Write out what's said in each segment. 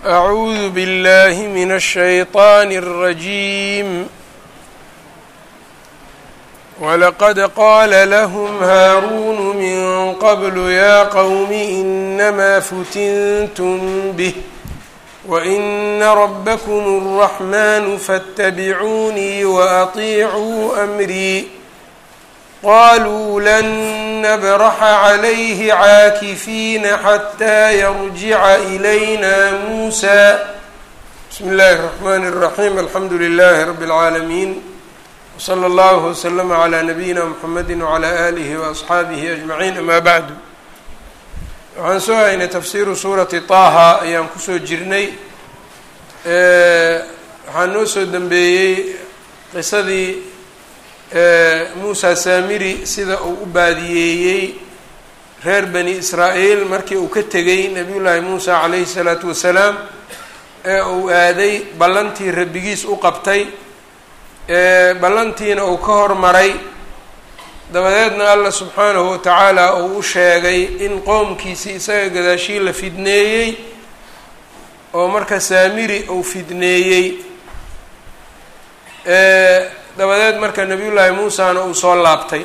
أعوذ بالله من الشيطان الرجيم ولقد قال لهم هارون من قبل يا قوم إنما فتنتم به وإن ربكم الرحمن فاتبعوني وأطيعوا أمري قالوا لن نبرح عليه عاكفين حتى يرجع إلينا موسى بسم الله الرحمن الرحيم الحمد لله رب العالمين وصلى الله وسلم على نبيina mحamedi وعlى آlihi وأصxaabihi أجمaعين أma bعdu waxaan soo haynay tafsiru suurati طaha ayaan kusoo jirnay waxaa noo soo dembeeyey qisadii muusa saamiri sida uu u baadiyeeyey reer bani israa'iil markii uu ka tegay nabiy llaahi muusa calayhi الsalaatu wasalaam ee uu aaday ballantii rabbigiis u qabtay ballantiina uu ka hormaray dabadeedna alla subxaanahu watacaala uu u sheegay in qoomkiisii isaga gadaashii la fidneeyey oo marka saamiri uu fidneeyey dabadeed marka nabiyullaahi muusana uu soo laabtay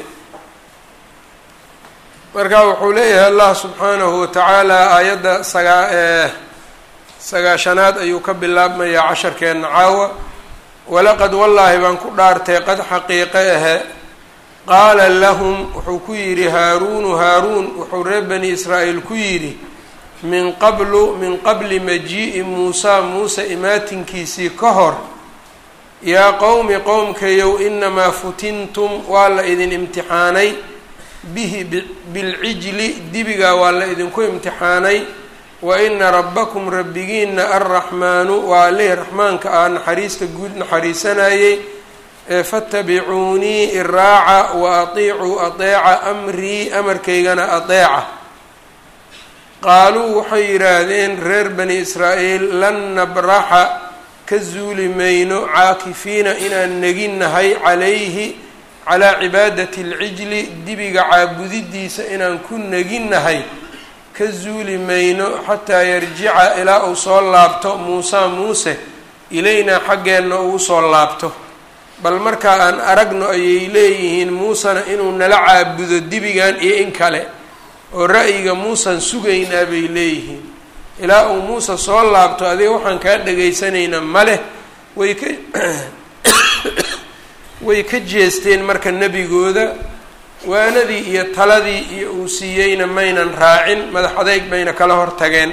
marka wuxuu leeyahay allah subxaanahu watacaala aayadda sagaa sagaashanaad ayuu ka bilaabmayaa casharkeenna caawa walaqad wallaahi baan ku dhaartay qad xaqiiqe ahe qaala lahum wuxuu ku yidhi haaruunu haaruun wuxuu reer bani israa'iil ku yidhi min qablu min qabli majii'i muusaa muuse imaatinkiisii ka hor yaa qowmi qowmkayow inamaa futintum waa la idin imtixaanay bihi bilcijli dibigaa waa la idinku imtixaanay wa ina rabbakum rabbigiina alraxmaanu waa allihii raxmaanka ah naxariista guud naxariisanayey fattabicuunii iraaca wa atiicuu adeeca amrii amarkaygana adeeca qaaluu waxay yidhaahdeen reer bani israa'iil lan nabraxa ka zuuli mayno caakifiina inaan neginnahay calayhi calaa cibaadati alcijli dibiga caabudidiisa inaan ku neginnahay ka zuuli mayno xataa yarjica ilaa uu soo laabto muusa muuse ilaynaa xaggeenna uu soo laabto bal markaa aan aragno ayay leeyihiin muusena inuu nala caabudo dibigan iyo in kale oo ra'yiga muusan sugaynaa bay leeyihiin ilaa uu muuse soo laabto adiga waxaan kaa dhagaysanaynaa maleh way ka way ka jeesteen marka nebigooda waanadii iyo taladii iyo uu siiyeyna maynan raacin madax adeyg bayna kala hor tageen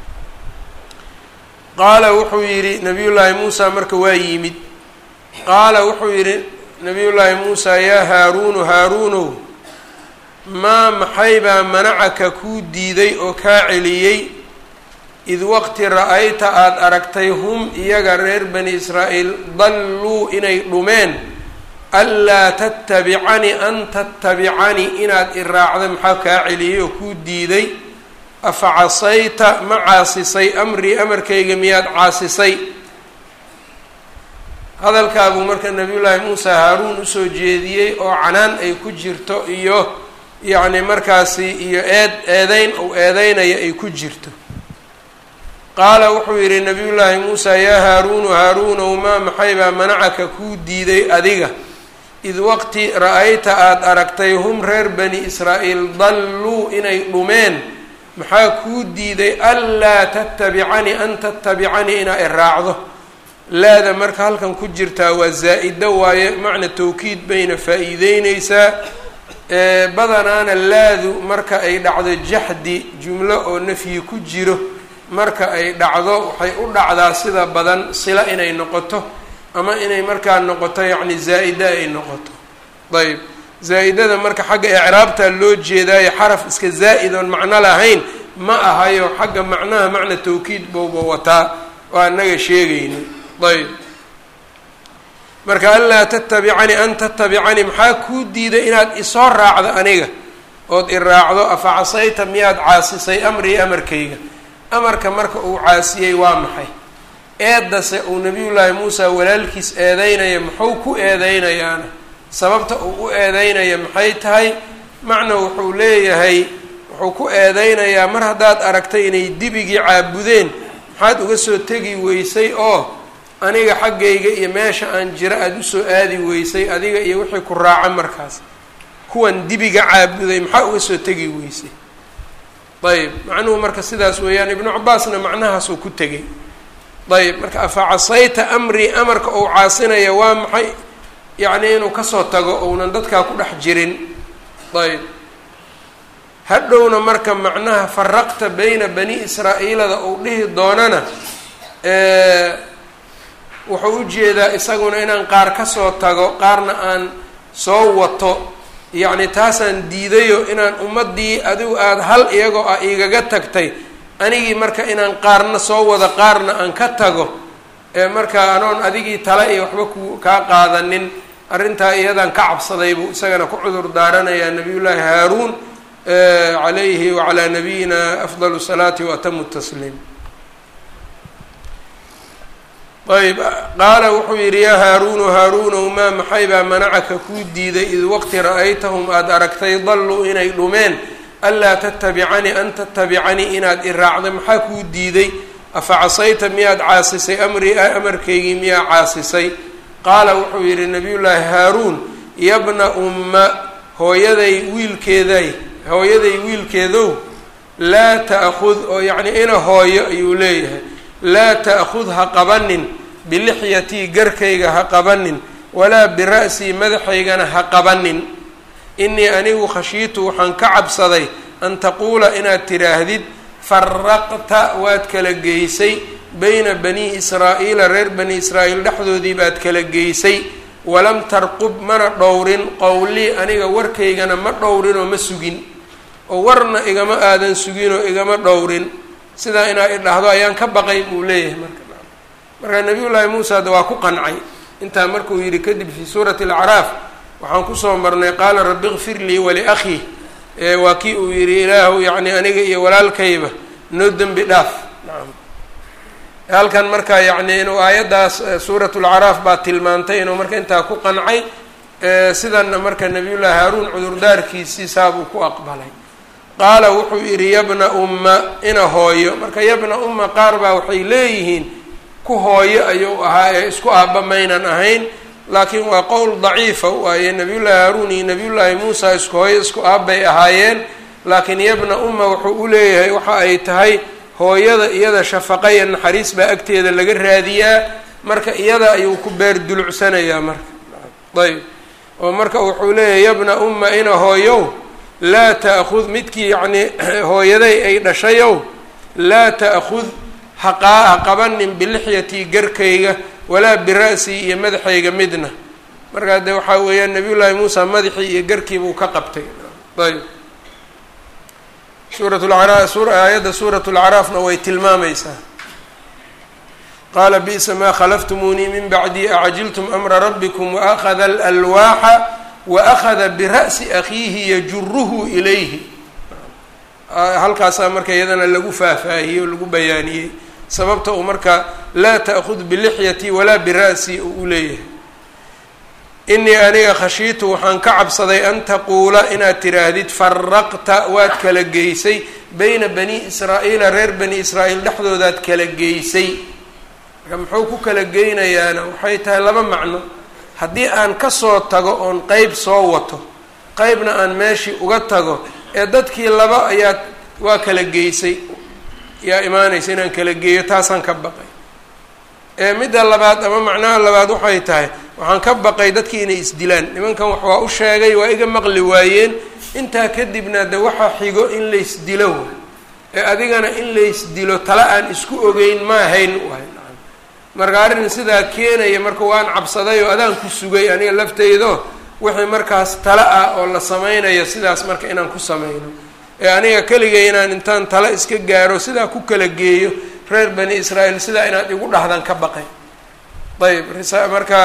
qaala wuxuu yidhi nabiyullaahi muusa marka waa yimid qaala wuxuu yidhi nabiyullaahi muusa yaa haaruunu haaruunow maa maxaybaa manacaka kuu diiday oo kaa celiyey id waqti ra-ayta aada aragtay hum iyaga reer bani israa'iil dalluu inay dhumeen anlaa tattabicanii an tattabicanii inaad i raacda maxaa kaa celiyey oo kuu diiday afa casayta ma caasisay amrii amarkayga miyaad caasisay hadalkaabuu marka nabiyullaahi muusa haaruun usoo jeediyey oo canaan ay ku jirto iyo yacni markaasi iyo eed eedeyn uu eedeynaya ay ku jirto qaala wuxuu yidhi nabiyullaahi muusa yaa haaruunu haaruunow maa maxaybaa manacaka kuu diiday adiga id waqti ra-ayta aada aragtay hum reer bani israa'iil dalluu inay dhumeen maxaa kuu diiday anlaa tattabicanii an tattabicanii inaa i raacdo laada marka halkan ku jirtaa waa zaa-ida waaye macna tawkiid bayna faa-iideyneysaa badanaana laadu marka ay dhacdo jaxdi jumlo oo nafyi ku jiro marka ay dhacdo waxay u dhacdaa sida badan sila inay noqoto ama inay markaa noqoto yacni zaa-ida ay noqoto ayb zaa-idada marka xagga icraabta loo jeedaayo xaraf iska zaa'id oon macno lahayn ma ahayo xagga macnaha macna tawkiid bowba wataa oo anaga sheegayno ayb marka anlaa tatabicanii an tatabicanii maxaa kuu diiday inaad isoo raacdo aniga ood i raacdo afa casayta miyaad caasisay amrii amarkayga amarka marka uu caasiyey waa maxay eedase uu nabiyullaahi muusa walaalkiis eedeynaya muxuu ku eedeynayaana sababta uu u eedeynaya maxay tahay macna wuxuu leeyahay wuxuu ku eedeynayaa mar haddaad aragtay inay dibigii caabudeen maxaad uga soo tegi weysay oo aniga xaggayga iyo meesha aan jiro aada usoo aadi weysay adiga iyo wixii ku raaca markaas kuwan dibiga caabuday maxaa uga soo tegi weysay ayb macnuhu marka sidaas weeyaan ibnu cabaasna macnahaasuu ku tegay ayb marka afa casayta amrii amarka uu caasinaya waa maxay yacni inuu kasoo tago ounan dadkaa ku dhex jirin ayb hadhowna marka macnaha faraqta bayna bani israa'iilada uu dhihi doonana wuxuu ujeedaa isaguna inaan qaar kasoo tago qaarna aan soo wato yacni taasaan diidayo inaan ummaddii adigu aada hal iyagoo ah igaga tagtay anigii marka inaan qaarna soo wado qaarna aan ka tago ee marka anoon adigii tale iyo waxba ku kaa qaadanin arrintaa iyadaan ka cabsaday buu isagana ku cudur daaranayaa nabiyullaahi haaruun calayhi wacalaa nabiyina afdal salaati waatamu tasliim ayb qaala wuxuu yidhi yaa haaruunu haaruunow maa maxay baa manacaka kuu diiday id waqti ra-aytahum aada aragtay dalluu inay dhumeen anlaa tatabicanii an tatabicanii inaad i raacday maxaa kuu diiday afa casayta miyaad caasisay amrii amarkaygii miyaa caasisay qaala wuxuu yidhi nabiyullaahi haaruun yabna umma hooyaday wiilkeeday hooyaday wiilkeedow laa ta'khud oo yacnii ina hooyo ayuu leeyahay laa ta'khud ha qabanin bilixyatii garkayga ha qabanin walaa bira'sii madaxaygana ha qabanin inii anigu khashiitu waxaan ka cabsaday an taquula inaad tidhaahdid faraqta waad kala geysay bayna bani israa'iila reer bani israa'iil dhexdoodii baad kala geysay walam tarqub mana dhowrin qowlii aniga warkaygana ma dhowrinoo ma sugin oo warna igama aadan sugin oo igama dhowrin sidaa inaa idhahdo ayaan ka baqay buu leeyahay marka markaa nabiyullaahi muusa de waa ku qancay intaa markuu yidhi kadib fii suurati alacraaf waxaan kusoo marnay qaala rabbi kfir lii waliakhii waa kii uu yidhi ilaahu yacni aniga iyo walaalkayba noo dembi dhaaf nacam halkan marka yacni inuu aayaddaas suurat lacraaf baa tilmaantay inuu marka intaa ku qancay sidanna marka nabiyullaahi haaruun cudurdaarkiisii saabuu ku aqbalay qaala wuxuu yidhi yabna umma ina hooyo marka yabna umma qaar baa waxay leeyihiin ku hooyo ayuu ahaa ee isku aabba maynan ahayn laakiin waa qowl daciifa waaye nabiyullaahi haaruun iyo nabiyullaahi muusa isku hooyo isku aabbay ahaayeen laakiin yabna umma wuxuu u leeyahay waxa ay tahay hooyada iyada shafaqa iyo naxariis baa agteeda laga raadiyaa marka iyada ayuu ku beer dulucsanayaa marka ayb oo marka wuxuu leeyahay yabna umma ina hooyow laa ta'khud midkii yacnii hooyaday ay dhashayow laa ta'khud haqaa ha qabanin bilixyatii garkayga walaa bira'sii iyo madaxayga midna markaa dee waxaa weeyaan nabiyullaahi muusa madaxii iyo garkii buu ka qabtay ayb suurat lacraaf aayadda suurat lacraafna way tilmaamaysaa qaala bi'sa maa khalaftumuunii min bacdii acjiltum amra rabbikum waakhada alalwaaxa waakhada bira'si akhiihi yajuruhu ilayhi halkaasaa marka iyadana lagu faahfaahiyey oo lagu bayaaniyey sababta uu marka laa ta'khud bilixyati walaa bira'si uu u leeyahay inii aniga khashiitu waxaan ka cabsaday an taquula inaad tidhaahdid faraqta waad kala geysay bayna bani israa'iila reer bani israa'iil dhexdoodaad kala geysay marka muxuu ku kala geynayaana waxay tahay laba macno haddii aan kasoo tago oon qeyb soo wato qeybna aan meeshii uga tago ee dadkii laba ayaad waa kala geysay yaa imaanaysa inaan kala geeyo taasaan ka baqay ee midda labaad ama macnaha labaad waxay tahay waxaan ka baqay dadkii inay isdilaan nimankan wax waa u sheegay waa iga maqli waayeen intaa kadibna de waxaa xigo in laysdilo ee adigana in laysdilo tala aan isku ogeyn ma ahayn waay marka arrin sidaa keenaya marka waan cabsaday oo adaan ku sugay aniga lafteydo wixii markaas tala ah oo la sameynayo sidaas marka inaan ku sameyno ee aniga keligay inaan intaan tala iska gaaro sidaa ku kala geeyo reer bani israa'iil sidaa inaad igu dhahdan ka baqay ayb marka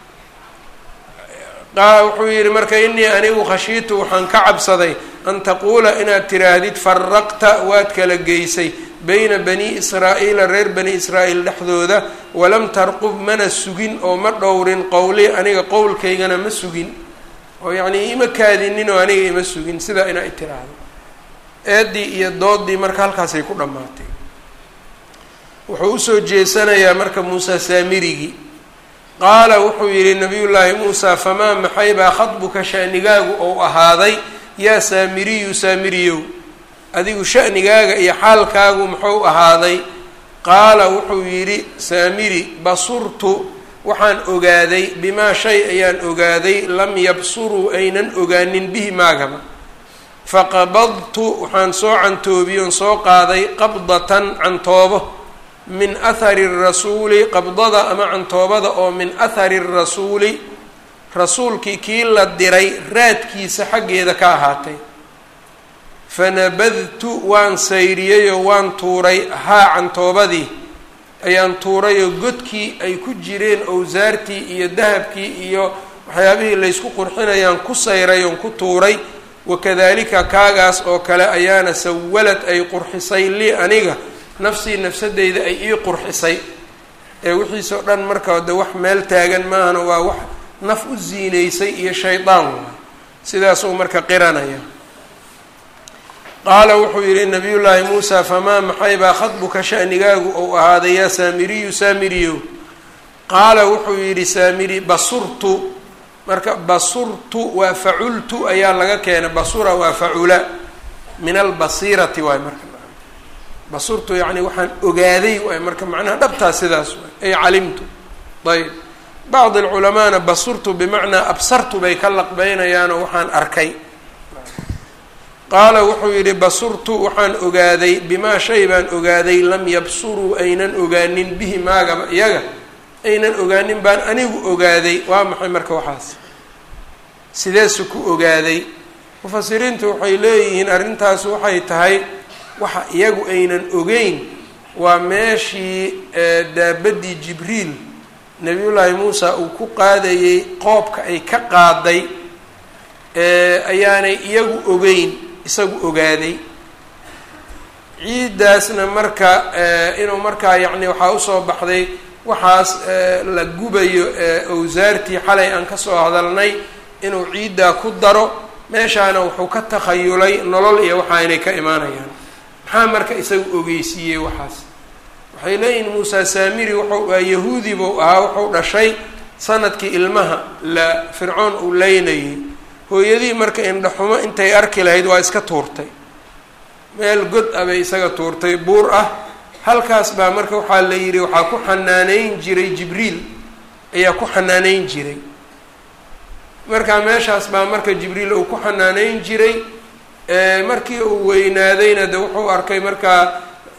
wuxuu yihi marka inii anigu khashiitu waxaan ka cabsaday an taquula inaad tiraahdid faraqta waad kala geysay bayna bani israa'iila reer bani israa'iil dhexdooda walam tarqub mana sugin oo ma dhowrin qowli aniga qowlkaygana ma sugin oo yacnii ima kaadinin oo aniga ima sugin sidaa inaa tiraahdo eedii iyo doodii marka halkaasay ku dhammaatay wuxuu usoo jeesanayaa marka muuse saamirigii qaala wuxuu yidhi nabiyullaahi muusa famaa maxay baa khadbuka shanigaagu ou ahaaday yaa saamiriyu saamiriyow adigu shanigaaga iyo xaalkaagu muxuu ahaaday qaala wuxuu yidhi saamiri basurtu waxaan ogaaday bimaa shay ayaan ogaaday lam yabsuruu aynan ogaanin bihi maagaba faqabadtu waxaan soo cantoobiyon soo qaaday qabdatan cantoobo min athari rasuuli qabdada ama cantoobada oo min athari rasuuli rasuulkii kii la diray raadkiisa xaggeeda ka ahaatay fanabadtu waan sayriyeyoo waan tuuray haa cantoobadii ayaan tuurayoo godkii ay ku jireen owsaartii iyo dahabkii iyo waxyaabihii laysku qurxinayaan ku sayray oon ku tuuray wakadalika kaagaas oo kale ayaana sawalad ay qurxisay lii aniga nafsii nafsadeyda ay ii qurxisay ee wixiisoo dhan marka de wax meel taagan maahana waa wax naf u ziinaysay iyo shaydaan waay sidaasuu marka qiranaya qaala wuxuu yidhi nabiyullaahi muusa famaa maxay baa khadbuka shanigaagu ou ahaaday yaa saamiriyu saamiriyow qaala wuxuu yidhi saamiri basurtu marka basurtu waa facultu ayaa laga keenay basura waa facula min albasiirati waay marka basurtu yacni waxaan ogaaday waay marka macnaha dhabtaa sidaas waay ay calimtu ayb bacd alculamaana basurtu bimacnaa absartu bay ka laqbeynayaanoo waxaan arkay qaala wuxuu yidhi basurtu waxaan ogaaday bimaa shay baan ogaaday lam yabsuruu aynan ogaanin bihi maagaba iyaga aynan ogaanin baan anigu ogaaday waa maxay marka waxaas sideesu ku ogaaday mufasiriintu waxay leeyihiin arrintaas waxay tahay waxa iyagu aynan ogeyn waa meeshii daabaddii jibriil nabiyullaahi muusa uu ku qaadayey qoobka ay ka qaaday ayaanay iyagu ogeyn isagu ogaaday ciiddaasna marka inuu markaa yacni waxaa usoo baxday waxaas la gubayo owsaartii xalay aan kasoo hadalnay inuu ciiddaa ku daro meeshaana wuxuu ka takhayulay nolol iyo waxa inay ka imaanayaan maxaa marka isagu ogeysiiyey waxaas waxay leeyihin muusa saamiri wuxuu yahuudi buu ahaa wuxuu dhashay sanadkii ilmaha la fircoon uu leynayay hooyadii marka indhaxumo intay arki lahayd waa iska tuurtay meel god ah bay isaga tuurtay buur ah halkaas baa marka waxaa la yidhi waxaa ku xanaaneyn jiray jibriil ayaa ku xanaaneyn jiray marka meeshaas baa marka jibriil uu ku xanaaneyn jiray markii uu weynaadayna de wuxuu arkay markaa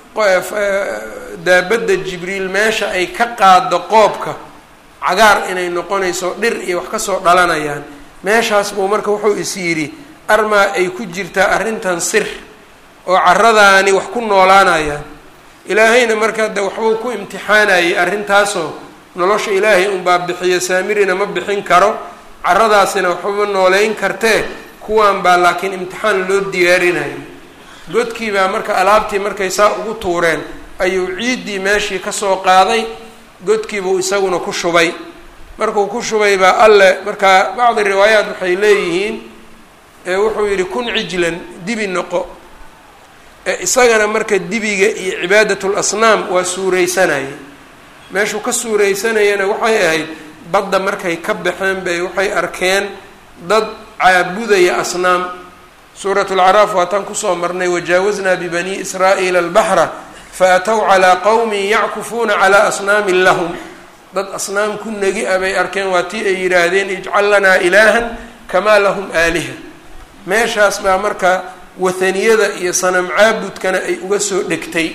daabadda jibriil meesha ay ka qaado qoobka cagaar inay noqonayso dhir iyo wax kasoo dhalanayaan meeshaas buu marka wuxuu is yidhi armaa ay ku jirtaa arrintan sir oo caradaani wax ku noolaanayaan ilaahayna marka de waxbuu ku imtixaanayay arrintaasoo nolosha ilaahay unbaa bixiyo saamirina ma bixin karo caradaasina waxbama nooleyn kartee kuwan baa laakiin imtixaan loo diyaarinayo godkii baa marka alaabtii markay saa ugu tuureen ayuu ciiddii meeshii kasoo qaaday godkiibuu isaguna ku shubay markuu ku shubay baa alle markaa bacdi riwaayaat waxay leeyihiin wuxuu yidhi kun cijlan dibi noqo isagana marka dibiga iyo cibaadatul asnaam waa suuraysanayay meeshuu ka suuraysanayana waxay ahayd badda markay ka baxeen bay waxay arkeen dad caabudaya asnaam suurat lcaraaf waataan kusoo marnay wajaawaznaa bibani israa'iila albaxra faatow calaa qowmin yackufuuna calaa asnaamin lahum dad asnaam ku negi a bay arkeen waa tii ay yidhaahdeen ijcal lanaa ilaahan kamaa lahum aaliha meeshaas baa marka wathaniyada iyo sanam caabudkana ay uga soo dhegtay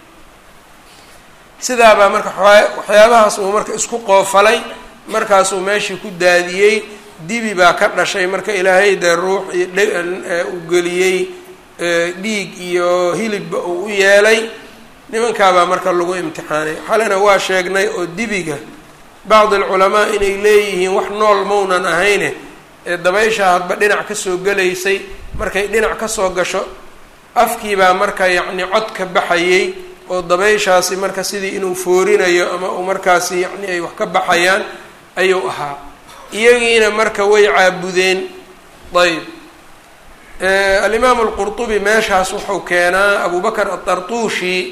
sidaabaa marka waxyaabahaas uu marka isku qoofalay markaasuu meeshii ku daadiyey dibi baa ka dhashay marka ilaahay dee ruux iyo dhe u geliyey dhiig iyo hilibba uu u yeelay nimankaabaa marka lagu imtixaanay xalena waa sheegnay oo dibiga bacd alculamaa inay leeyihiin wax nool maunan ahayne ee dabaysha hadba dhinac kasoo gelaysay markay dhinac kasoo gasho afkiibaa marka yacni cod ka baxayey oo dabayshaasi marka sidii inuu foorinayo ama uu markaasi yacni ay wax ka baxayaan ayuu ahaa iyagiina marka way caabudeen ayb alimaamu alqurtubi meeshaas wuxuu keenaa abubakar atartuushi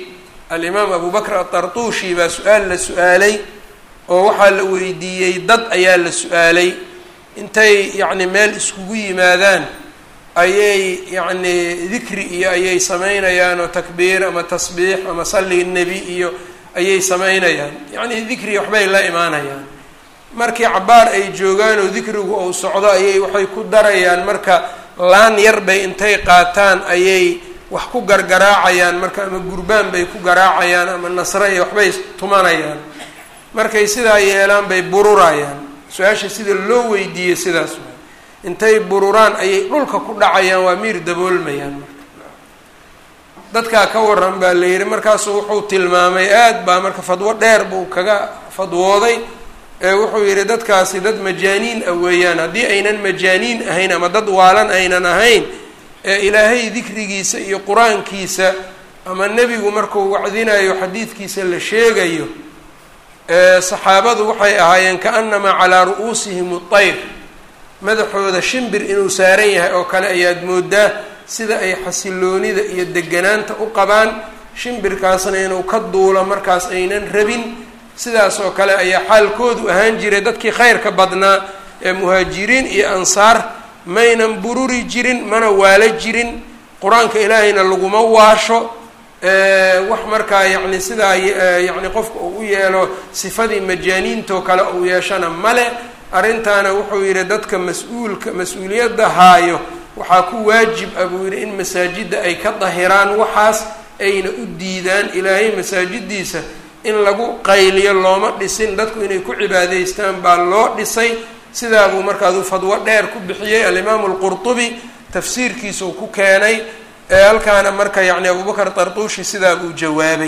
alimaam abu bakr atartuushi baa su-aal la su-aalay oo waxaa la weydiiyey dad ayaa la su-aalay intay yacni meel iskugu yimaadaan ayay yacni dikri iyo ayay samaynayaan oo takbiir ama tasbiix ama salli nebi iyo ayay samaynayaan yacni dikri waxbay la imaanayaan markii cabaar ay joogaan oo dikrigu uu socdo ayay waxay ku darayaan marka laan yar bay intay qaataan ayay wax ku gargaraacayaan marka ama gurbaan bay ku garaacayaan ama nasre iyo waxbay tumanayaan markay sidaa yeelaan bay bururayaan su-aasha sida loo weydiiyey sidaas waay intay bururaan ayay dhulka ku dhacayaan waa miir daboolmayaan marka dadkaa ka waran baa la yidhi markaasu wuxuu tilmaamay aad baa marka fadwo dheer buu kaga fadwooday ee wuxuu yidhi dadkaasi dad majaaniin ah weeyaan haddii aynan majaaniin ahayn ama dad waalan aynan ahayn ee ilaahay dikrigiisa iyo qur-aankiisa ama nebigu markuu wacdinayo xadiidkiisa la sheegayo saxaabadu waxay ahaayeen kaanamaa calaa ru'uusihim utayr madaxooda shimbir inuu saaran yahay oo kale ayaad moodaa sida ay xasiloonida iyo deganaanta u qabaan shimbirkaasna inuu ka duulo markaas aynan rabin sidaas oo kale ayaa xaalkoodu ahaan jiray dadkii khayrka badnaa ee muhaajiriin iyo ansaar maynan bururi jirin mana waalo jirin qur-aanka ilaahayna laguma waasho wax markaa yacni sidaa yacni qofka uu u yeelo sifadii majaaniintoo kale uu yeeshana male arrintaana wuxuu yidhi dadka mas-uulka mas-uuliyadda haayo waxaa ku waajib ah buu yidhi in masaajidda ay ka dahiraan waxaas ayna u diidaan ilaahay masaajidiisa in lagu qayliyo looma dhisin dadku inay ku cibaadaystaan baa loo dhisay sidaa buu markaasuu fadwo dheer ku bixiyey alimaamu alqurtubi tafsiirkiisuu ku keenay ee halkaana marka yacni abubakar tartuushi sidaa buu jawaabay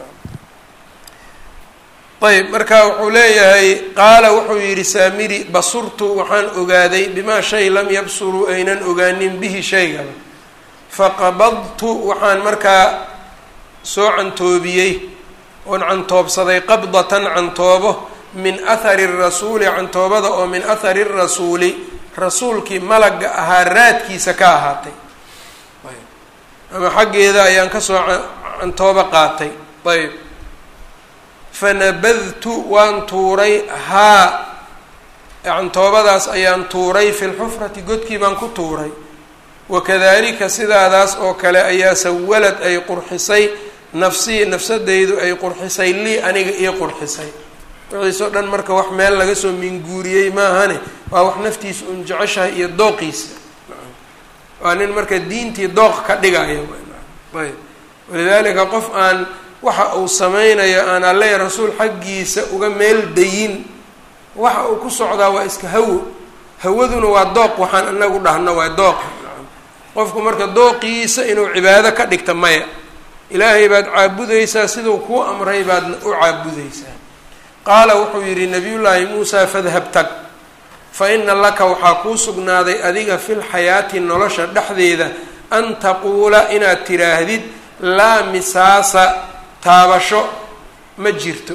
ayb marka wuxuu leeyahay qaala wuxuu yidhi saamiri basurtu waxaan ogaaday bimaa shay lam yabsuruu aynan ogaanin bihi shaygaba faqabadtu waxaan markaa soo cantoobiyey oon cantoobsaday qabdatan cantoobo min athari rasuuli cantoobada oo min athari rasuuli rasuulkii malagga ahaa raadkiisa ka ahaatay ama xaggeeda ayaan kasoo cantoobo qaatay ayb fanabadtu waan tuuray haa cantoobadaas ayaan tuuray fi lxufrati godkii baan ku tuuray wakadalika sidaadaas oo kale ayaa sawalad ay qurxisay nafsii nafsadaydu ay qurxisay lii aniga ii qurxisay wixiisoo dhan marka wax meel laga soo minguuriyey maahane waa wax naftiisa un jeceshahay iyo dooqiisa waa nin marka diintii dooq ka dhigaya ayb walidaalika qof aan waxa uu sameynayo aan alle rasuul xaggiisa uga meel dayin waxa uu ku socdaa waa iska hawo hawaduna waa dooq waxaan inagu dhahno waa dooqa qofku marka dooqiisa inuu cibaado ka dhigta maya ilaahay baad caabudaysaa siduu kuu amray baadna u caabudaysaa qaala wuxuu yidhi nabiyullaahi muusaa fadhab tag fa ina laka waxaa kuu sugnaaday adiga fil xayaati nolosha dhexdeeda an taquula inaad tiraahdid laa misaasa taabasho ma jirto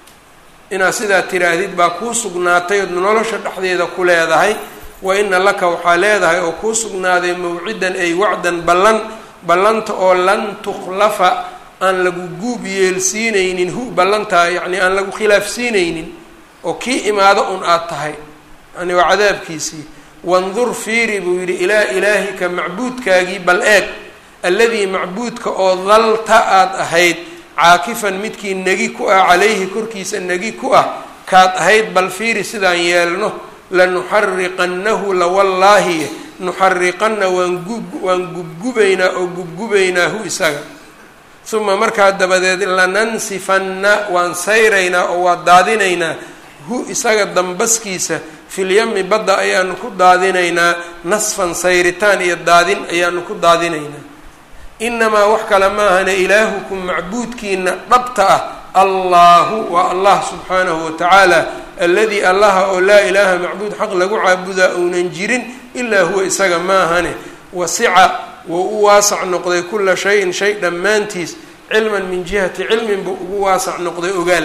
inaad sidaa tiraahdid baa kuu sugnaatay ood nolosha dhexdeeda ku leedahay wa ina laka waxaa leedahay oo kuu sugnaaday mawcidan ay wacdan ballan ballanta oo lan tukhlafa aan lagu guub yeelsiinaynin hu ballantaa yacni aan lagu khilaafsiinaynin oo kii imaado un aada tahay yani waa cadaabkiisii wandur fiiri buu yidhi ilaa ilaahika macbuudkaagii bal eeg alladii macbuudka oo dalta aada ahayd caakifan midkii negi ku ah calayhi korkiisa negi ku ah kaad ahayd bal fiiri sidaan yeelno lanuxariqannahu lawallaahi nuxariqanna waan gub waan gubgubaynaa oo gubgubaynaa hu isaga uma markaa dabadeed lanansifanna waan sayraynaa oo waan daadinaynaa hu isaga dambaskiisa filyami badda ayaanu ku daadinaynaa nasfan sayritaan iyo daadin ayaanu ku daadinaynaa inamaa wax kale maahane ilaahukum macbuudkiina dhabta ah allahu waa allah subxaanahu watacaala alladii allaha oo laa ilaaha macbuud xaq lagu caabudaa ounan jirin ilaa huwa isaga maahane wasica wou u waasac noqday kula shayin shay dhammaantiis cilman min jihati cilmin buu ugu waasac noqday ogaal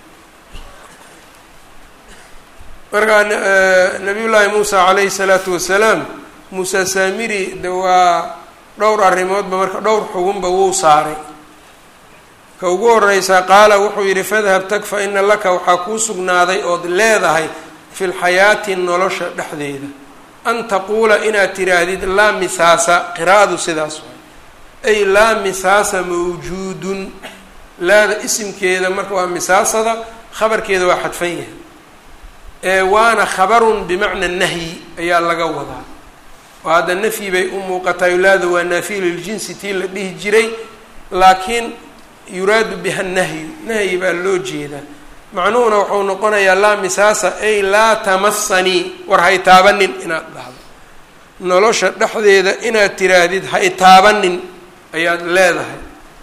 markaa nabiyullaahi muusa calayhi salaatu wasalaam muuse saamiri de waa dhowr arrimoodba marka dhowr xugunba wuu saaray ka ugu horeysaa qaala wuxuu yidhi fadhab tag fa ina laka waxaa kuu sugnaaday ood leedahay fi lxayaati nolosha dhexdeeda an taquula inaad tiraahdid laa misaasa qiraa'adu sidaas waay ay laa misaasa mawjuudun laada isimkeeda marka waa misaasada khabarkeeda waa xadfan yahay ee waana khabarun bimacna nahyi ayaa laga wadaa oo hadda nafyi bay u muuqataay laada waa naafiy liljinsi tii la dhihi jiray laakiin yuraadu biha nahyu nahyi baa loo jeedaa macnuhuna wuxuu noqonayaa laa misaasa ay laa tamasanii war ha itaabanin inaad dhahdo nolosha dhexdeeda inaad tiraahdid ha itaabanin ayaad leedahay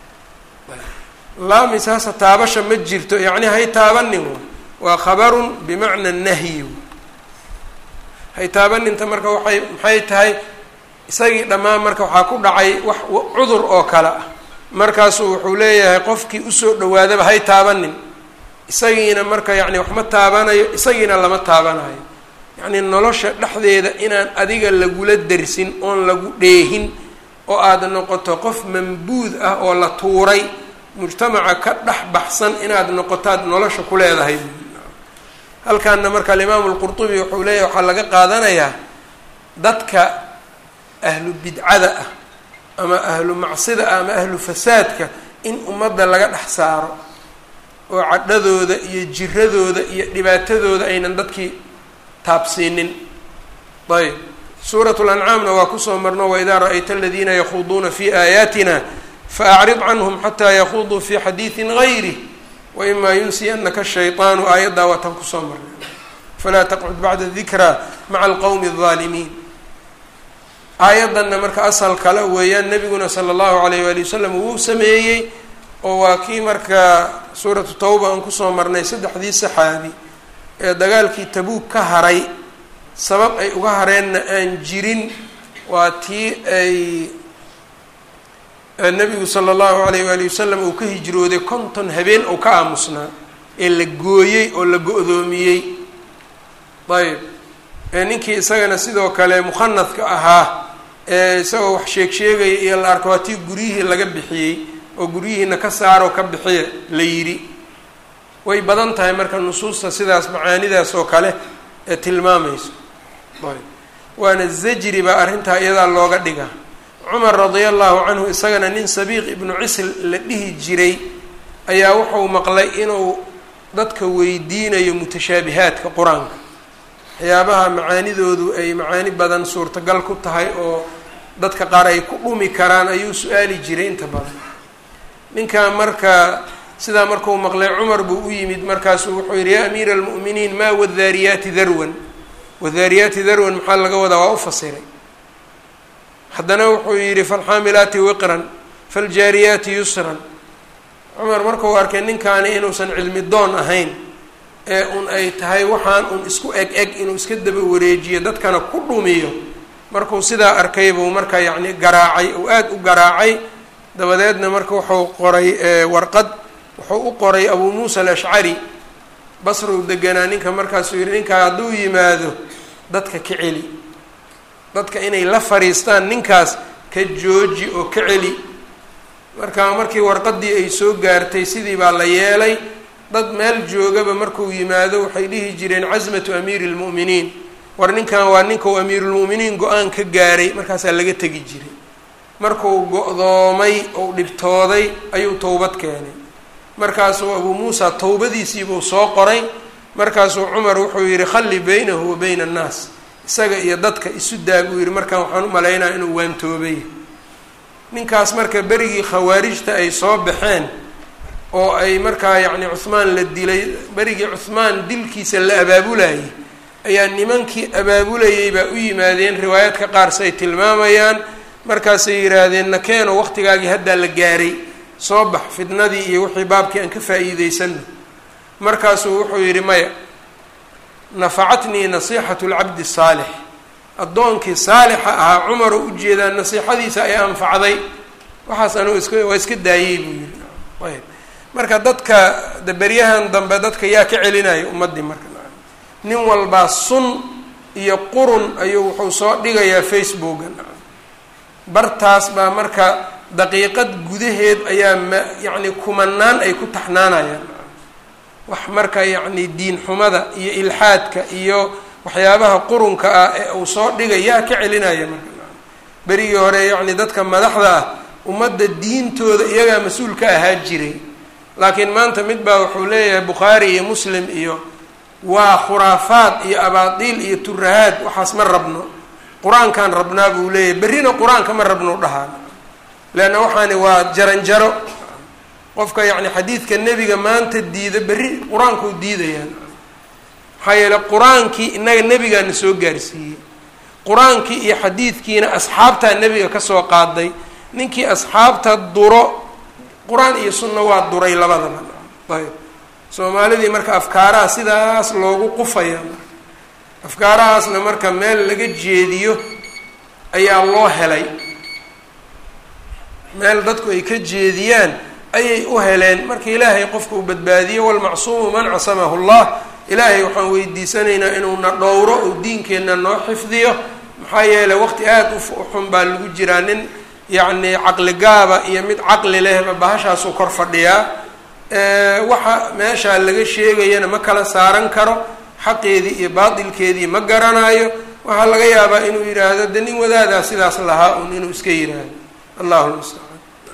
laa misaasa taabasha ma jirto yacni ha itaabanin waa khabarun bimacna nahyi ha itaabaninta marka waay maxay tahay isagii dhammaan marka waxaa ku dhacay wax cudur oo kale ah markaasuu wuxuu leeyahay qofkii usoo dhawaadaba hay taabanin isagiina marka yacni wax ma taabanayo isagiina lama taabanayo yacni nolosha dhexdeeda inaan adiga lagula dersin oon lagu dheehin oo aada noqoto qof mambuud ah oo la tuuray mujtamaca ka dhex baxsan inaad noqotaad nolosha ku leedahay halkaana marka alimaamu lqurtubi wuxuu leeyahy waxaa laga qaadanayaa dadka ahlu bidcada ah ama ahlu macsida ah ama ahlu fasaadka in ummadda laga dhex saaro oo cadhadooda iyo jiradooda iyo dhibaatadooda aynan dadkii taabsiinin ayb suurat lancaamna waa kusoo marno waidaa ra-ayta aladiina yakhuuduuna fi aayaatina faacrid canhum xataa yakhuduu fi xadiidin gayrih waimaa yunsiyanaka shayطaanu aayaddaa waa tan kusoo marnay falaa taqcud bacda dikraa maca alqowmi الظaalimiin aayaddanna marka asal kale weeyaan nebiguna sala allahu alayh waali wasalam wuu sameeyey oo waa kii marka suuratu tawba aan kusoo marnay saddexdii saxaabi ee dagaalkii tabuug ka haray sabab ay uga hareenna aan jirin waa tii ay nebigu sala allahu alayh waali wasalam uu ka hijrooday konton habeen oo ka aamusnaa ee la gooyey oo la go-doomiyey ayb ninkii isagana sidoo kale mukhanadka ahaa ee isagoo wax sheeg sheegaya iyo la arko waa tii guryihii laga bixiyey oo guryihiina ka saaroo ka bixiya la yidhi way badan tahay marka nusuusta sidaas macaanidaas oo kale ee tilmaamayso ayb waana zajri baa arrintaa iyadaa looga dhigaa cumar radia allahu canhu isagana nin sabiiq ibnu cisl la dhihi jiray ayaa wuxuu maqlay inuu dadka weydiinayo mutashaabihaadka qur-aanka waxyaabaha macaanidoodu ay macaani badan suurtagal ku tahay oo dadka qaar ay ku dhumi karaan ayuu su-aali jiray inta badan ninkan marka sidaa markuu maqlay cumar buu u yimid markaasuu wuxuu yihi yaa amiira almu'miniin maa wadaariyaati darwan wadaariyaati darwan maxaa laga wadaa waa u fasiray haddana wuxuu yidhi falxaamilaati wiqran faljaariyaati yusran cumar markuu arkay ninkaani inuusan cilmi doon ahayn ee un ay tahay waxaan un isku eg eg inuu iska daba wareejiyo dadkana ku dhumiyo markuu sidaa arkay buu marka yacni garaacay uu aada u garaacay dabadeedna marka wuxuu qoray warqad wuxuu u qoray abuu muusa alashcari basrow deganaa ninka markaasuu yihi ninkaa hadduu yimaado dadka ka celi dadka inay la fariistaan ninkaas ka jooji oo ka celi marka markii warqadii ay soo gaartay sidii baa la yeelay dad meel joogaba markuu yimaado waxay dhihi jireen casmatu amiiri lmu'miniin war ninkan waa ninkau amiirulmu'miniin go-aan ka gaaray markaasaa laga tegi jiray markuu go-doomay ou dhibtooday ayuu towbad keenay markaasuu abuu muusa towbadiisiibuu soo qoray markaasuu cumar wuxuu yihi khalli baynahu wa bayna annaas isaga iyo dadka isu daa buu yihi markaan waxaan u malaynaya inuu waantoobay ninkaas marka berigii khawaarijta ay soo baxeen oo ay markaa yacni cuhmaan la dilay berigii cuhmaan dilkiisa la abaabulayay ayaa nimankii abaabulayay baa u yimaadeen riwaayaadka qaar say tilmaamayaan markaasay yidhaahdeen nakeeno waqtigaagii haddaa la gaaray soo bax fidnadii iyo wixii baabkii aan ka faa'iideysano markaasuu wuxuu yidhi maya nafacatnii nasiixatu lcabdi saalix addoonkii saalixa ahaa cumar oo ujeedaa nasiixadiisa ay anfacday waxaas anugu iska waa iska daayey buu yihi ayb marka dadka daberyahan dambe dadka yaa ka celinaya ummaddii marka nin walbaa sun iyo qurun ayuu wuxuu soo dhigayaa facebooka bartaas baa marka daqiiqad gudaheed ayaa ma yacni kumanaan ay ku taxnaanayaan wax marka yacni diin xumada iyo ilxaadka iyo waxyaabaha qurunka ah ee uu soo dhigay yaa ka celinaya marka berigii hore yacni dadka madaxda ah ummadda diintooda iyagaa mas-uul ka ahaa jiray laakiin maanta mid baa wuxuu leeyahay bukhaari iyo muslim iyo waa khuraafaad iyo abaadiil iyo turahaad waxaas ma rabno qur-aankaan rabnaa buu leeyahay berrina qur-aanka ma rabno dhahaan leanna waxaani waa jaranjaro qofka yacni xadiidka nebiga maanta diida berri qur-aankuu diidayaan maxaa yeele qur-aankii innaga nebigaana soo gaarsiiyey qur-aankii iyo xadiidkiina asxaabtaa nebiga kasoo qaaday ninkii asxaabta duro qur-aan iyo sunna waa duray labadaba ayb soomaalidii marka afkaaraha sidaas loogu qufaya afkaarahaasna marka meel laga jeediyo ayaa loo helay meel dadku ay ka jeediyaan ayay u heleen marka ilaahay qofka uu badbaadiyo walmacsuumu man casamahu llah ilaahay waxaan weydiisanaynaa inuuna dhowro uu diinkeenna noo xifdiyo maxaa yeeley waqti aada u xun baa lagu jiraa nin yacni caqli gaaba iyo mid caqli lehba bahashaasuu kor fadhiyaa waxa meeshaa laga sheegayana ma kala saaran karo xaqeedii iyo baatilkeedii ma garanayo waxaa laga yaabaa inuu yidhaahdo de nin wadaadaa sidaas lahaa un inuu iska yidhaahdo allahu lmustacaan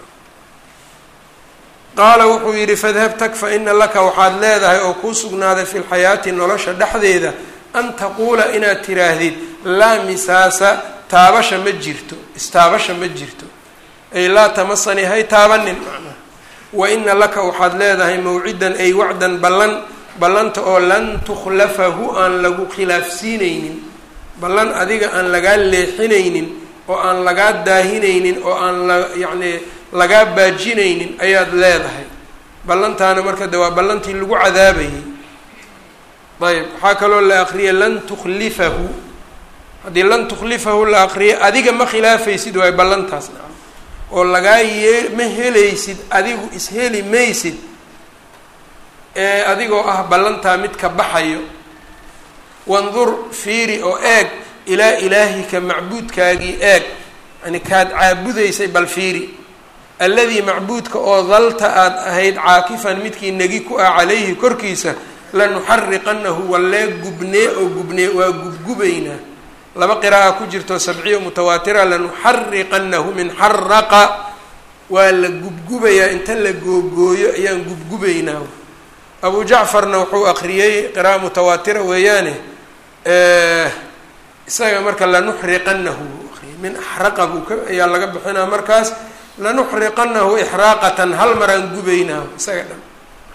qaala wuxuu yidhi fadhab tag fa ina laka waxaad leedahay oo kuu sugnaaday fi lxayaati nolosha dhexdeeda an taquula inaad tiraahdid laa misaasa taabasha ma jirto istaabasha ma jirto ay laa tamasani hay taabanin macnaha wa ina laka waxaad leedahay mawcidan ay wacdan ballan ballanta oo lan tukhlafahu aan lagu khilaafsiinaynin ballan adiga aan lagaa leexinaynin oo aan lagaa daahinaynin oo aan la yacni lagaa baajinaynin ayaad leedahay ballantaana marka de waa ballantii lagu cadaabayay ayb waxaa kaloo la akriyay lan tukhlifahu haddii lan tukhlifahu la akriyay adiga ma khilaafaysid waay ballantaas nacam oo lagaa yee ma helaysid adigu isheli maysid ee adigoo ah ballantaa mid ka baxayo wandur fiiri oo eeg ilaa ilaahika macbuudkaagii eeg yani kaad caabudaysay bal fiiri alladii macbuudka oo dalta aada ahayd caakifan midkii negi ku ah calayhi korkiisa lanuxariqanahu wallee gubnee oo gubnee waa gubgubaynaa laba qira'a ku jirto sabciya mutawaatira lanuxariqanahu min xaraqa waa la gubgubayaa inta la googooyo ayaan gubgubaynaa abu jacfarna wuxuu akriyey qira'a mutawaatira weeyaane isaga marka lanuxriqanahu buu akriyay min axraqa buu ka ayaa laga bixinaa markaas lanuxriqanahu ixraaqatan hal maraan gubaynaa isaga dhan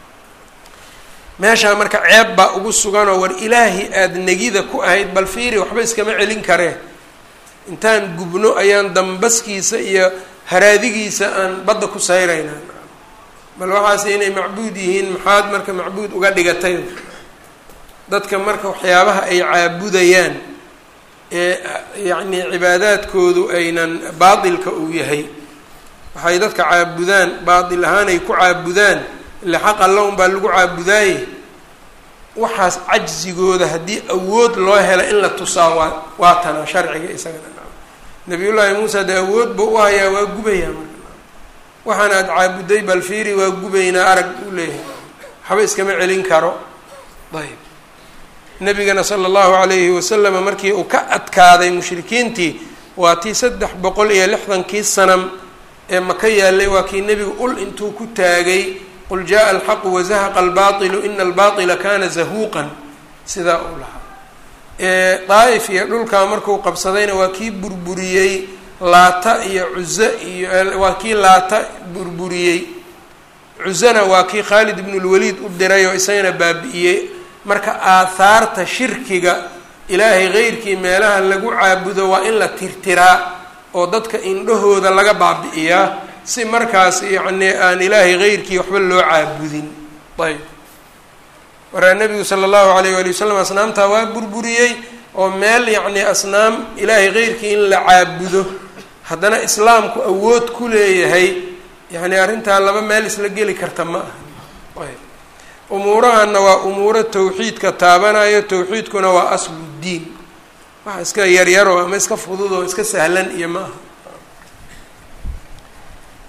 meeshaa marka ceeb baa ugu suganoo war ilaahi aada negida ku ahayd bal fiiri waxba iskama celin karee intaan gubno ayaan dambaskiisa iyo haraadigiisa aan badda ku sayraynaa bal waxaas inay macbuud yihiin maxaad marka macbuud uga dhigatay dadka marka waxyaabaha ay caabudayaan ee yacni cibaadaadkoodu aynan baatilka uu yahay waxay dadka caabudaan baatil ahaan ay ku caabudaan ile xaq alla un baa lagu caabudaaye waxaas cajzigooda haddii awood loo helo in la tusaa waa waa tana sharciga isagana nabiyullaahi muusa dee awood buu u hayaa waa gubayaa marka waxaan aada caabuday bal fiiri waa gubaynaa arag uu leeyahay waxba iskama celin karo ayb nabigana sala allahu calayhi wasalama markii uu ka adkaaday mushrikiintii waa tii saddex boqol iyo lixdankii sanam ee maka yaalay waa kii nebigu ul intuu ku taagay qul jaءa alxaqu wazahaqa albailu ina albaطila kana zahuuqan sidaa uu lahaa daa'if iyo dhulkaa markuu qabsadayna waa kii burburiyey laata iyo cuze iyo waa kii laata burburiyey cuzena waa kii khaalid ibn lwaliid u diray oo isagana baabi'iyey marka aahaarta shirkiga ilaahay keyrkii meelaha lagu caabudo waa in la tirtiraa oo dadka indhahooda laga baabi'iyaa si markaas yacni aan ilaahay keyrkii waxba loo caabudin ayb markaa nebigu sala allahu alayh waali wasalam asnaamtaa waa burburiyey oo meel yacni asnaam ilaahay keyrkii in la caabudo haddana islaamku awood ku leeyahay yacni arrintaa laba meel isla geli karta ma aha ayb umuurahana waa umuuro tawxiidka taabanayo tawxiidkuna waa aslu ddiin waxa iska yaryaro ama iska fudud oo iska sahlan iyo ma aha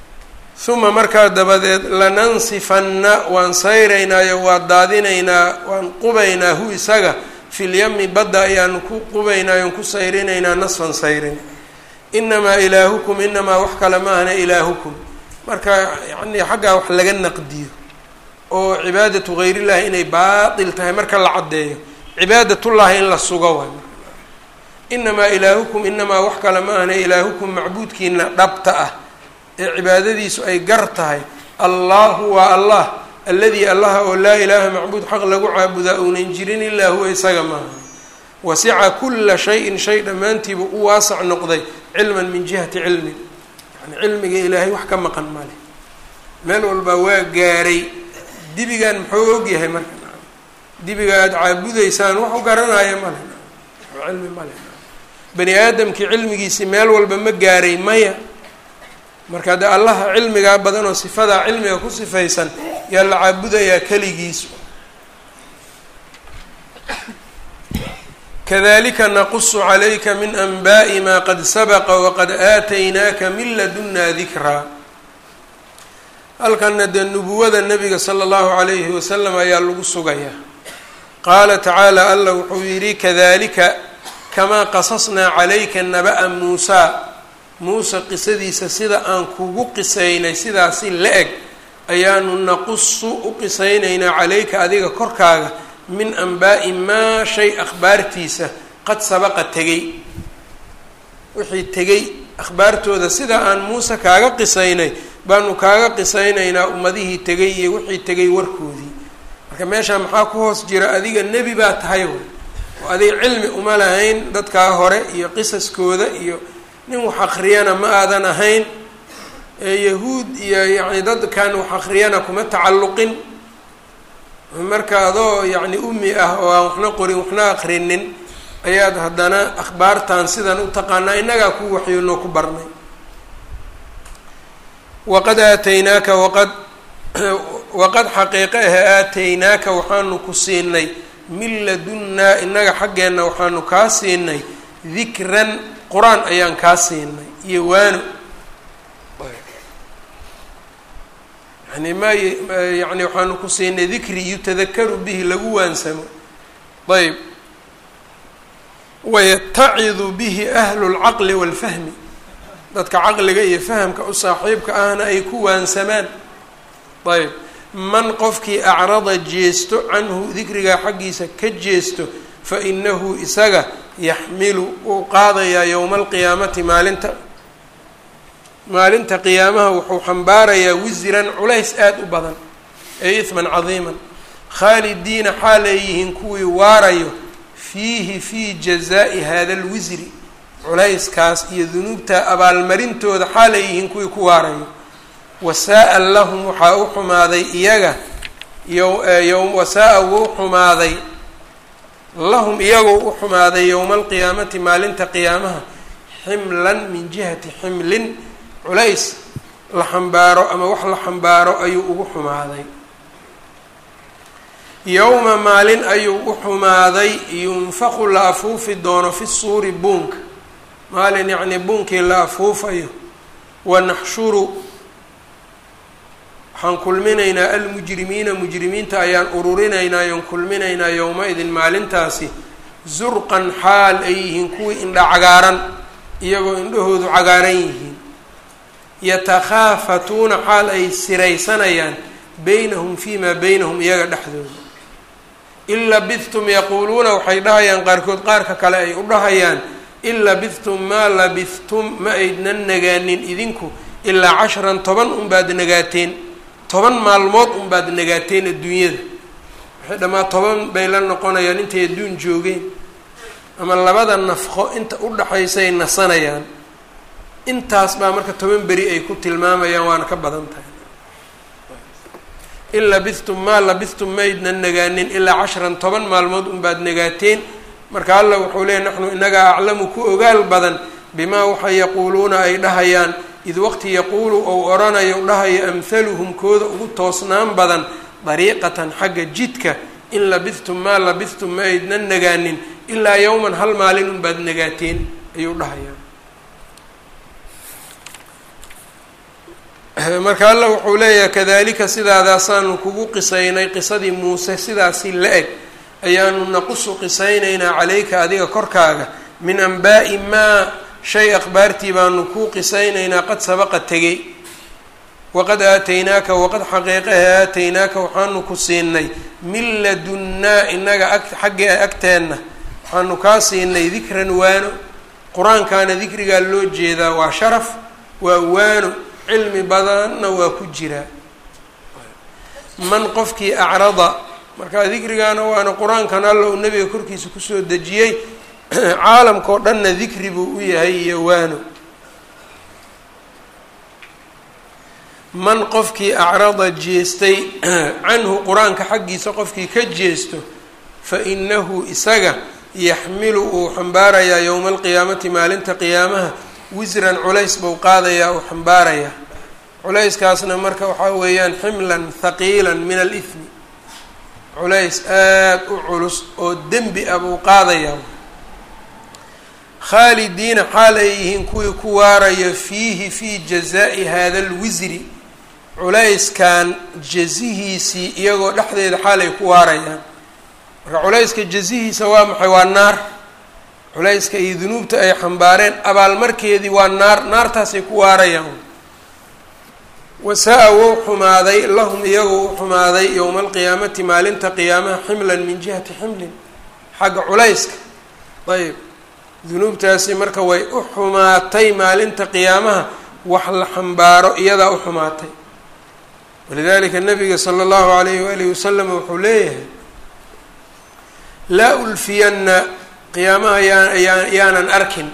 uma markaa dabadeed lanansifanna waan sayraynaayo waa daadinaynaa waan qubaynaa hu isaga filyami badda ayaanu ku qubaynaayo ku sayrinaynaa nasfan sayrin inamaa ilaahukum inamaa wax kale ma ahna ilaahukum marka yani xaggaa wax laga naqdiyo oo cibaadatu gayrillahi inay baatil tahay marka la caddeeyo cibaadatullahi in la sugo waay inamaa ilaahukum inamaa wax kale ma ahna ilaahukum macbuudkiina dhabta ah ee cibaadadiisu ay gar tahay allahu waa allah alladii allaha oo laa ilaaha macbuud xaq lagu caabudaa uunan jirin ilaa huwa isaga maaha wasica kula shayin shay dhammaantiiba u waasac noqday cilman min jihati cilmin yani cilmiga ilaahay wax ka maqan male meel walbaa waa gaaray dibigan muxuu ogyahay marka dibiga aada caabudaysaan wax u garanaya male cilmi male bani aadamkii cilmigiisi meel walba ma gaaray maya marka de allaha cilmigaa badan oo sifadaa cilmiga ku sifaysan yaa la caabudayaa keligiisu kadalika naqusu calayka min anba'i ma qad sabaqa waqad aataynaaka min ladunna dikraa halkana dee nubuwada nabiga sala allahu calayhi wasalam ayaa lagu sugayaa qaala tacaala allah wuxuu yidhi kadalika kamaa qasasnaa calayka naba'a muusaa muuse qisadiisa sida aan kugu qisaynay sidaasi la eg ayaanu naqusu u qisaynaynaa calayka adiga korkaaga min anbaa'i maa shay akhbaartiisa qad sabaqa tegay wixii tegay akhbaartooda sida aan muuse kaaga qisaynay baanu kaaga qisaynaynaa ummadihii tegay iyo wixii tegay warkoodii marka meeshaa maxaa ku hoos jira adiga nebi baa tahay way oo adiga cilmi uma lahayn dadkaa hore iyo qisaskooda iyo nin wax akriyana ma aadan ahayn yahuud iyo yacni dadkan wax akriyana kuma tacalluqin marka adoo yacni umi ah oo aan waxna qorin waxna akrinin ayaad haddana akhbaartan sidan u taqaanaa innagaa ku waxyoonoo ku barnay waqad aataynaaka waqad waqad xaqiiqe ahe aataynaaka waxaanu ku siinay min ladunnaa innaga xaggeenna waxaanu kaa siinay dikran qur-aan ayaan kaa siinay iyo waano yani ma yani waxaanu ku siinay dikri yutadakaru bihi lagu waansamo ayb wayatacidu bihi ahlu lcaqli waalfahmi dadka caqliga iyo fahamka u saaxiibka ahna ay ku waansamaan ayb man qofkii acrada jeesto canhu dikrigaa xaggiisa ka jeesto fa inahu isaga yaxmilu uu qaadayaa yowma alqiyaamati maalinta maalinta qiyaamaha wuxuu xambaarayaa wisran culays aada u badan ee ihman cadiiman khaalidiina xaalay yihiin kuwii waarayo fiihi fii jazaa'i hada alwisri culayskaas iyo dunuubta abaalmarintooda xaalay yihiin kuwii ku waarayo wasaa-a lahum waxaa u xumaaday iyaga yo wasaa-a wuu xumaaday lahum iyagoo u xumaaday yowma alqiyaamati maalinta qiyaamaha ximlan min jihati ximlin culays la xambaaro ama wax la xambaaro ayuu ugu xumaaday yowma maalin ayuu u xumaaday yunfaqu la afuufi doono fi suuri buunka maalin yacnii buunkii la afuufayo wanaxshuru waxaan kulminaynaa almujrimiina mujrimiinta ayaan ururinaynaa yoon kulminaynaa yowma-idin maalintaasi zurqan xaal ay yihiin kuwii indha cagaaran iyagoo indhahoodu cagaaran yihiin yatakhaafatuuna xaal ay siraysanayaan beynahum fii maa beynahum iyaga dhexdooda in labidtum yaquuluuna waxay dhahayaan qaarkood qaarka kale ay u dhahayaan in labidtum maa labidtum ma aydnan nagaanin idinku ilaa casharan toban unbaad nagaateen toban maalmood unbaad nagaateen adduunyada waxay dhammaa toban bay la noqonayaan intay adduun joogeen ama labada nafqo inta u dhaxaysay nasanayaan intaas baa marka toban beri ay ku tilmaamayaan waana ka badan tahay in labidtum maa labidtum maydnan nagaanin ilaa cashran toban maalmood unbaad nagaateen marka alla wuxuu leeyay naxnu inagaa aclamu ku ogaal badan bimaa waxa yaquuluuna ay dhahayaan id waqti yaquulu ou odhanayo dhahayo amhaluhum kooda ugu toosnaan badan dariiqatan xagga jidka in labidtum maa labidtum ma aydnan nagaanin ilaa yowman hal maalin unbaad nagaateen ayuu dhahayaa marka alla wuxuu leeyahay kadalika sidaadaasaanu kugu qisaynay qisadii muuse sidaasi la eg ayaanu naqusu qisaynaynaa calayka adiga korkaaga min anbaa'i maa shay akhbaartii baanu kuu qisaynaynaa qad sabaqa tegey waqad aataynaaka waqad xaqiiqahe aataynaaka waxaanu ku siinay min ladunnaa inaga ag xaggee agteenna waxaanu kaa siinay dikran waano qur-aankaana dikrigaa loo jeedaa waa sharaf waa waano cilmi badanna waa ku jiraa man qofkii acrada marka dikrigaana waana qur-aankan alla uu nebiga korkiisa kusoo dejiyey caalamkao dhanna dikri buu u yahay iyo waano man qofkii acrada jeestay canhu qur-aanka xaggiisa qofkii ka jeesto fa inahu isaga yaxmilu uu xambaarayaa yowma alqiyaamati maalinta qiyaamaha wisran culays buu qaadayaa uu xambaarayaa culayskaasna marka waxaa weeyaan ximlan haqiilan min alithmi culays aada u culus oo dembi ah buu qaadayaa khaalidiina xaal ay yihiin kuwii ku waarayo fiihi fii jazaa'i hada alwisri culayskan jazihiisii iyagoo dhexdeeda xaal ay ku waarayaan marka culayska jazihiisa waa maxay waa naar culayska iyo dunuubta ay xambaareen abaalmarkeedii waa naar naartaasay ku waarayaan wasaa-a wou xumaaday lahum iyagoo u xumaaday yowma alqiyaamati maalinta qiyaamaha ximlan min jihati ximlin xagga culayska ayb dunuubtaasi marka way u xumaatay maalinta qiyaamaha wax la xambaaro iyadaa u xumaatay walidalika nabiga sala allahu alayhi waalihi wasalam wuxuu leeyahay laa ulfiyanna qiyaamaha yaa yaa yaanan arkin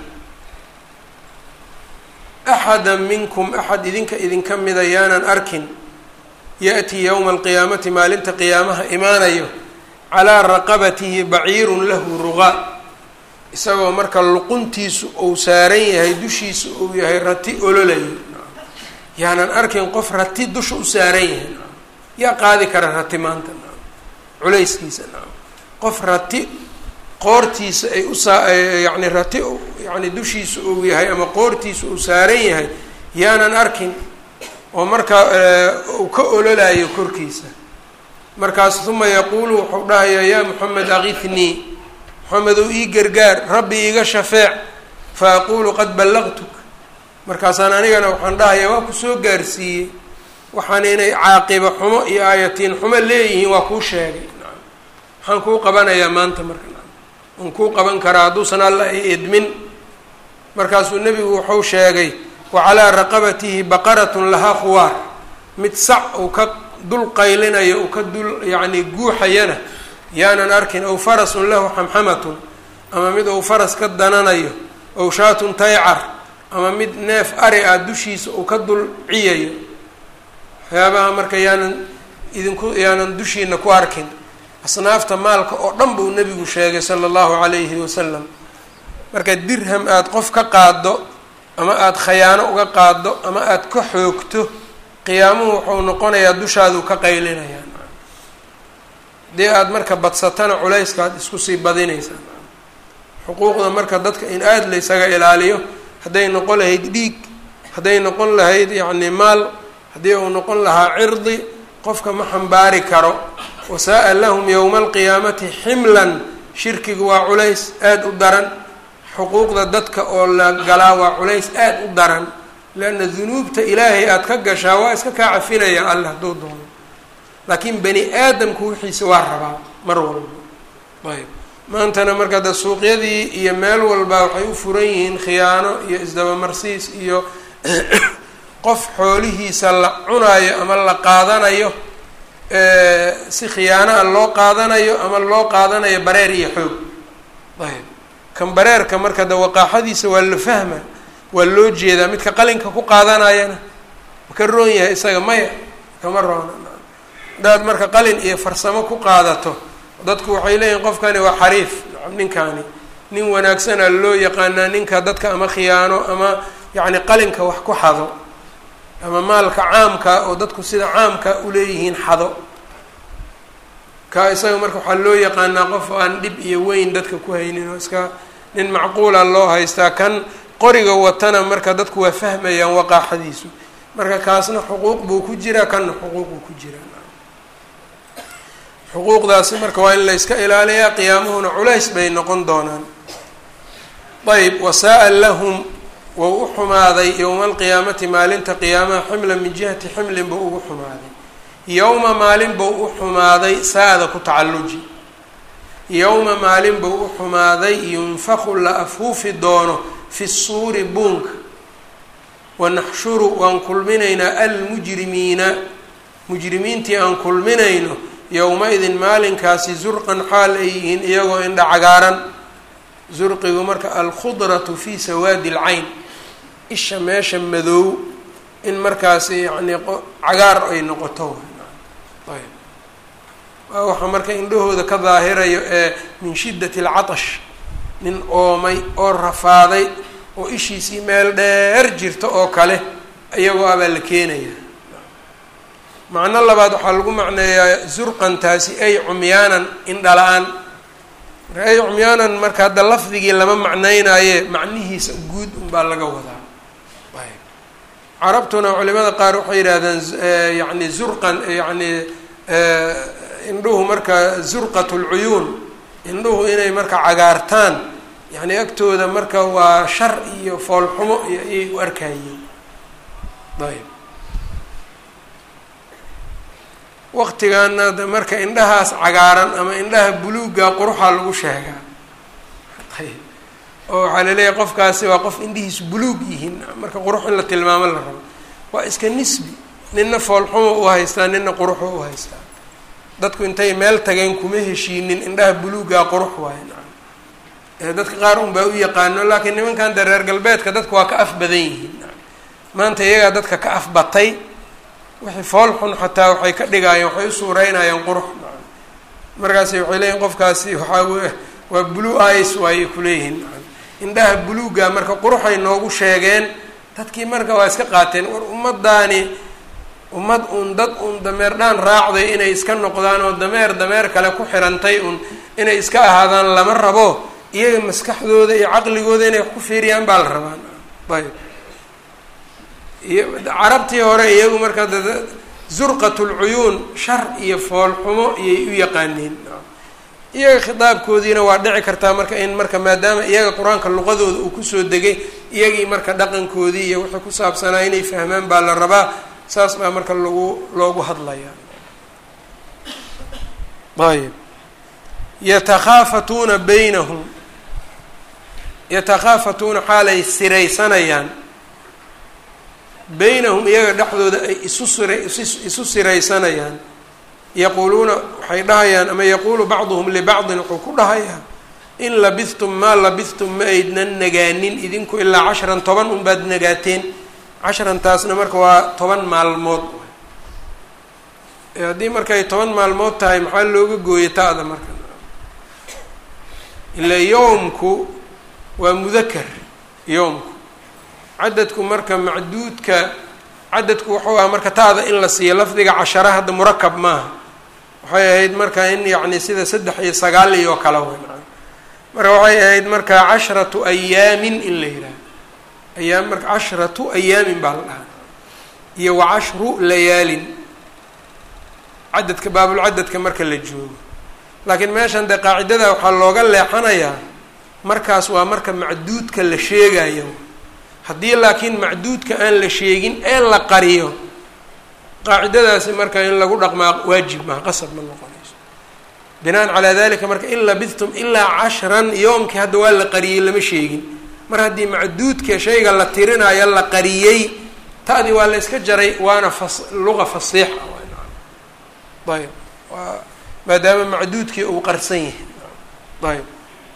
axada minkum axad idinka idinka mida yaanan arkin ya-tii yowma alqiyaamati maalinta qiyaamaha imaanayo calaa raqabatihi baciirun lahu ruqa isagoo marka luquntiisu uu saaran yahay dushiisa uu yahay rati ololayo yaanan arkin qof rati dusha u saaran yahay yaa qaadi kara rati maanta culayskiisa qof rati qoortiisa ay usaa yani rati yani dushiisa uu yahay ama qoortiisa uu saaran yahay yaanan arkin oo markaa uu ka ololayo korkiisa markaas uma yaquulu wuxuu dhahayaa yaa moxamed akithnii moxamed ou ii gargaar rabbi iiga shafeec fa aqulu qad ballaqtuk markaasaan anigana waxaan dhahayaa waa kusoo gaarsiiyey waxaan inay caaqiba xumo iyo aayatiin xumo leeyihiin waa kuu sheegay waxaan kuu qabanayaa maanta marka waan kuu qaban karaa hadduusan alla i idmin markaasuu nebigu wuxuu sheegay wa calaa raqabatihi baqaratun lahaa khuwaar mid sac uu ka dul qaylinayo uu ka dul yacni guuxayana yaanan arkin ow farasun lahu xamxamatun ama mid uu faras ka dananayo ow shaatun taycar ama mid neef ari ah dushiisa uu ka dul ciyayo waxyaabaha marka yaanan idinku yaanan dushiina ku arkin asnaafta maalka oo dhan buu nebigu sheegay sala allahu calayhi wasalam marka dirham aada qof ka qaado ama aada khayaano uga qaado ama aada ka xoogto qiyaamuhu wuxuu noqonayaa dushaaduu ka qaylinayaa haddii aada marka badsatana culayska aad isku sii badinaysaa xuquuqda marka dadka in aada laysaga ilaaliyo hadday noqon lahayd dhiig hadday noqon lahayd yacni maal haddii uu noqon lahaa cirdi qofka ma xambaari karo wasaa-a lahum yowma alqiyaamati ximlan shirkigu waa culays aada u daran xuquuqda dadka oo la galaa waa culays aada u daran leanna dunuubta ilaahay aada ka gashaa waa iska kaa cafinaya alla hadduu doono laakiin bani aadamku wixiisa waa rabaa mar walba ayb maantana marka de suuqyadii iyo meel walba waxay u furan yihiin khiyaano iyo isdabamarsiis iyo qof xoolihiisa la cunaayo ama la qaadanayo si khiyaano a loo qaadanayo ama loo qaadanayo bareer iyo xoog ayb kan bareerka marka de waqaaxadiisa waa la fahma waa loo jeedaa midka qalinka ku qaadanayana ma ka roon yahay isaga maya kama roona hadaad marka qalin iyo farsamo ku qaadato dadku waxay leeyihin qofkani waa xariif ninkani nin wanaagsana loo yaqaanaa ninka dadka ama khiyaano ama yacni qalinka wax ku xado ama maalka caamka oo dadku sida caamka uleeyihiin xado ka isaga marka waxaa loo yaqaanaa qof aan dhib iyo weyn dadka ku haynin oo iska nin macquula loo haystaa kan qoriga watana marka dadku waa fahmayaan waqaaxadiisu marka kaasna xuquuq buu ku jiraa kanna xuquuq buu ku jiraa xuquuqdaasi marka waa in la yska ilaaliyaa qiyaamuhuna culays bay noqon doonaan ayb wasaa-a lahum wou u xumaaday yowma alqiyaamati maalinta qiyaamaha ximlan min jihati ximlin buu ugu xumaaday yowma maalin buu u xumaaday saa-da ku tacalluji yowma maalin buu u xumaaday yunfaku la afuufi doono fi suuri buunka wanaxshuru waan kulminaynaa almujrimiina mujrimiintii aan kulminayno yowma-idin maalinkaasi zurqan xaal ay yihiin iyagoo indha cagaaran zurqigu marka alkhudratu fi sawaadi alcayn isha meesha madow in markaasi yacnii cagaar ay noqoto ayb waa waxaa marka indhahooda ka daahirayo ee min shiddati alcatash nin oomay oo rafaaday oo ishiisii meel dheer jirta oo kale iyagoo abaa la keenaya macno labaad waxaa lagu macneeyaa zurqantaasi ay cumyaanan indhala-aan marka ay cumyaanan marka hadda lafdigii lama macneynaaye macnihiisa guud unbaa laga wadaa ayb carabtuna culimada qaar waxay yidhahdeen yani zurqan yani indhuhu marka zurqat lcuyuun indhuhu inay marka cagaartaan yani agtooda marka waa shar iyo foolxumo iyo ayay u arkayeen ayb waqtigaana marka indhahaas cagaaran ama indhaha buluugga quruxaa lagu sheegaa ayb oo waxaa laleeyahay qofkaasi waa qof indhihiisu buluug yihiin marka qurux in la tilmaamo la rabo waa iska nisbi nina foolxumo u haystaa nina quruxo u haystaa dadku intay meel tageen kuma heshiinin indhaha buluuggaa qurux waaye nacam dadka qaar un baa u yaqaano laakiin nimankan de reer galbeedka dadka waa ka af badan yihiin maanta iyagaa dadka ka af batay wixii fool xun xataa waxay ka dhigaayeen waxay u suureynayaan qurux nacam markaasi waxay leeyihin qofkaasi waxaa w waa blue ice waayay kuleeyihiin nacam indhaha buluugga marka quruxay noogu sheegeen dadkii marka waa iska qaateen war ummadaani ummad un dad un dameer dhaan raacday inay iska noqdaan oo dameer dameer kale ku xirantay un inay iska ahaadaan lama rabo iyaga maskaxdooda iyo caqligooda inay wax ku fiiriyaan baa la rabaa ayb iyo carabtii hore iyagu marka zurqat lcuyuun shar iyo foolxumo iyay u yaqaaneen iyaga khitaabkoodiina waa dhici kartaa marka in marka maadaama iyaga qur-aanka luqadooda uu kusoo degay iyagii marka dhaqankoodii iyo wixii ku saabsanaa inay fahmaan baa la rabaa saas baa marka lagu loogu hadlayaa ayb yatakhaafatuuna baynahum yatakhaafatuuna xaalay siraysanayaan baynahum iyaga dhexdooda ay isu sira isu siraysanayaan yaquuluuna waxay dhahayaan ama yaquulu bacduhum libacdin wuxuu ku dhahayaa in labistum maa labistum ma aydnan nagaanin idinku ilaa cashran toban unbaad nagaateen casharantaasna marka waa toban maalmood haddii markay toban maalmood tahay maxaa looga gooyay ta-da marka ilaa yowmku waa mudakar yowmku cadadku marka macduudka cadadku wuxuu ah marka ta-da in la siiyo lafdiga cashara hadda murakab maaha waxay ahayd marka in yacni sida saddex iyo sagaal iyo kale wey marka waxay ahayd marka cashratu ayaamin in la yidhaaha ayaam marka cashratu ayaamin baa la dhahaa iyo wa cashru layaalin cadadka baabulcadadka marka la joogo laakiin meeshan dee qaacidada waxaa looga leexanayaa markaas waa marka macduudka la sheegayo haddii laakiin macduudka aan la sheegin ee la qariyo qaacidadaasi marka in lagu dhaqmaa waajib maha qasab ma noqonayso binaan calaa dalika marka in labidtum ilaa cashran yoomkii hadda waa la qariyey lama sheegin mar haddii macduudka shayga la tirinayo la qariyey ta'dii waa la yska jaray waana fas luqa fasiixa ayb waa maadaama macduudkii uu qarsan yahay ayb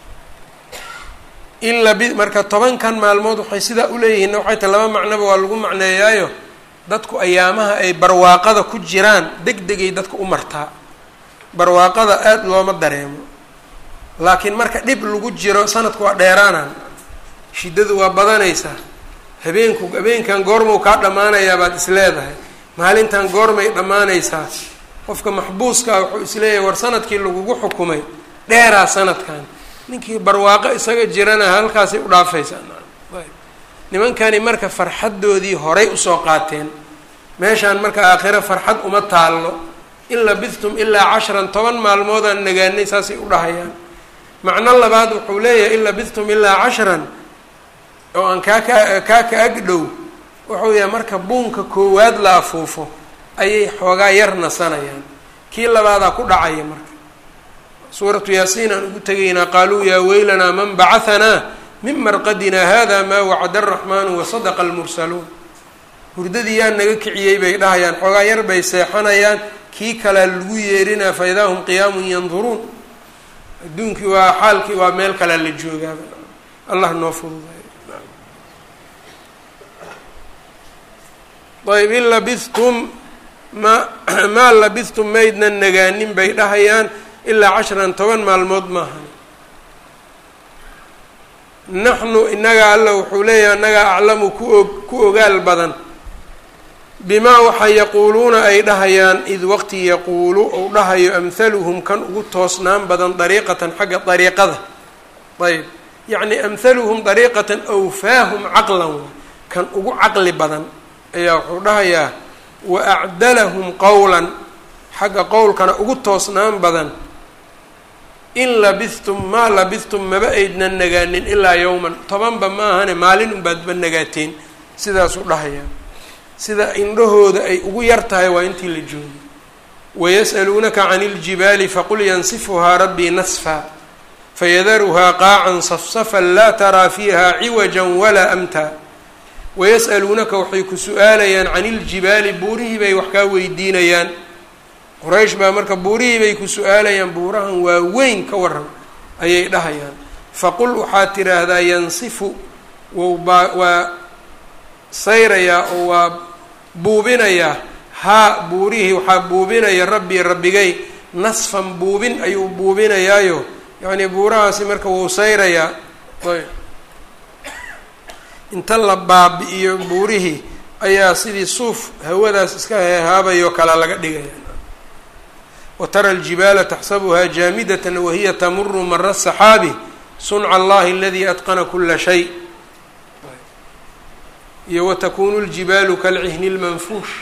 in labi marka tobankan maalmood waxay sidaa uleeyihiin waxay ta laba macnoba waa lagu macneeyaayo dadku ayaamaha ay barwaaqada ku jiraan deg degay dadka u martaa barwaaqada aada looma dareemo laakiin marka dhib lagu jiro sanadku waa dheeraanaan shiddadu waa badanaysaa habeenku habeenkan goormuu kaa dhammaanayaa baad is leedahay maalintan goormay dhammaanaysaa qofka maxbuuskaa wuxuu isleeyahay war sanadkii lagugu xukumay dheeraa sanadkan ninkii barwaaqo isaga jirana halkaasay u dhaafaysaa nimankani marka farxaddoodii horay usoo qaateen meeshaan marka aakhiro farxad uma taallo in labithtum ilaa cashran toban maalmoodaan nagaanay saasay u dhahayaan macno labaad wuxuu leeyahay in labithtum ilaa cashran oo aan kaa ka kaa ka ag dhow wuxuu yahay marka buunka koowaad la afuufo ayay xoogaa yar nasanayaan kii labaadaa ku dhacaya marka suuratu yaasiin aan ugu tegaynaa qaaluu yaa weylanaa man bacahanaa min marqadinaa hada maa wacada araxmaanu wasadaqa almursaluun hurdadii yaa naga kiciyey bay dhahayaan xoogaa yar bay seexanayaan kii kalea lagu yeerinaa fa idaa hum qiyaamun yanduruun adduunkii waa xaalkii waa meel kalea la joogaaba allah noo fududay ayb in labithtum ma maa labithtum maydnan nagaanin bay dhahayaan ilaa cashran toban maalmood maahan naxnu inaga alla wuxuu leeyahay annagaa aclamu kuog ku ogaal badan bimaa waxa yaquuluuna ay dhahayaan id waqti yaquulu ou dhahayo amhaluhum kan ugu toosnaan badan dariiqatan xagga dariiqada ayb yacni amhaluhum dariiqatan awfaahum caqlan kan ugu caqli badan ayaa wuxuu dhahayaa wa acdalahum qowlan xagga qowlkana ugu toosnaan badan in labithtum maa labithtum maba aydnan nagaanin ilaa yowman tobanba ma ahane maalin unbaadba nagaateen sidaasuu dhahayaa sida indhahooda ay ugu yar tahay waa intii la joogay wayas'aluunaka cani iljibaali faqul yansifuhaa rabbii nasfa fayadaruhaa qaacan safsafan laa taraa fiiha ciwajan walaa amta wayas'aluunaka waxay ku su-aalayaan cani iljibaali buurihii bay wax kaa weydiinayaan quraysh baa marka buurihii bay ku su-aalayaan buurahan waa weyn ka waran ayay dhahayaan faqul waxaad tidhaahdaa yansifu wbaa waa sayrayaa oo waa buubinayaa haa buurihii waxaa buubinaya rabbii rabbigay nasfan buubin ayuu buubinayaayo yacnii buurahaasi marka wuu sayrayaa ayb inta la baabi-iyo buurihii ayaa sidii suuf hawadaas iska heehaabayoo kale laga dhigaya watara aljibaala taxsabuhaa jaamidatan wahiya tamuru mara saxaabi sunca allahi aladii atqana kula shay iyo watakunu ljibaalu kalcihni lmanfuush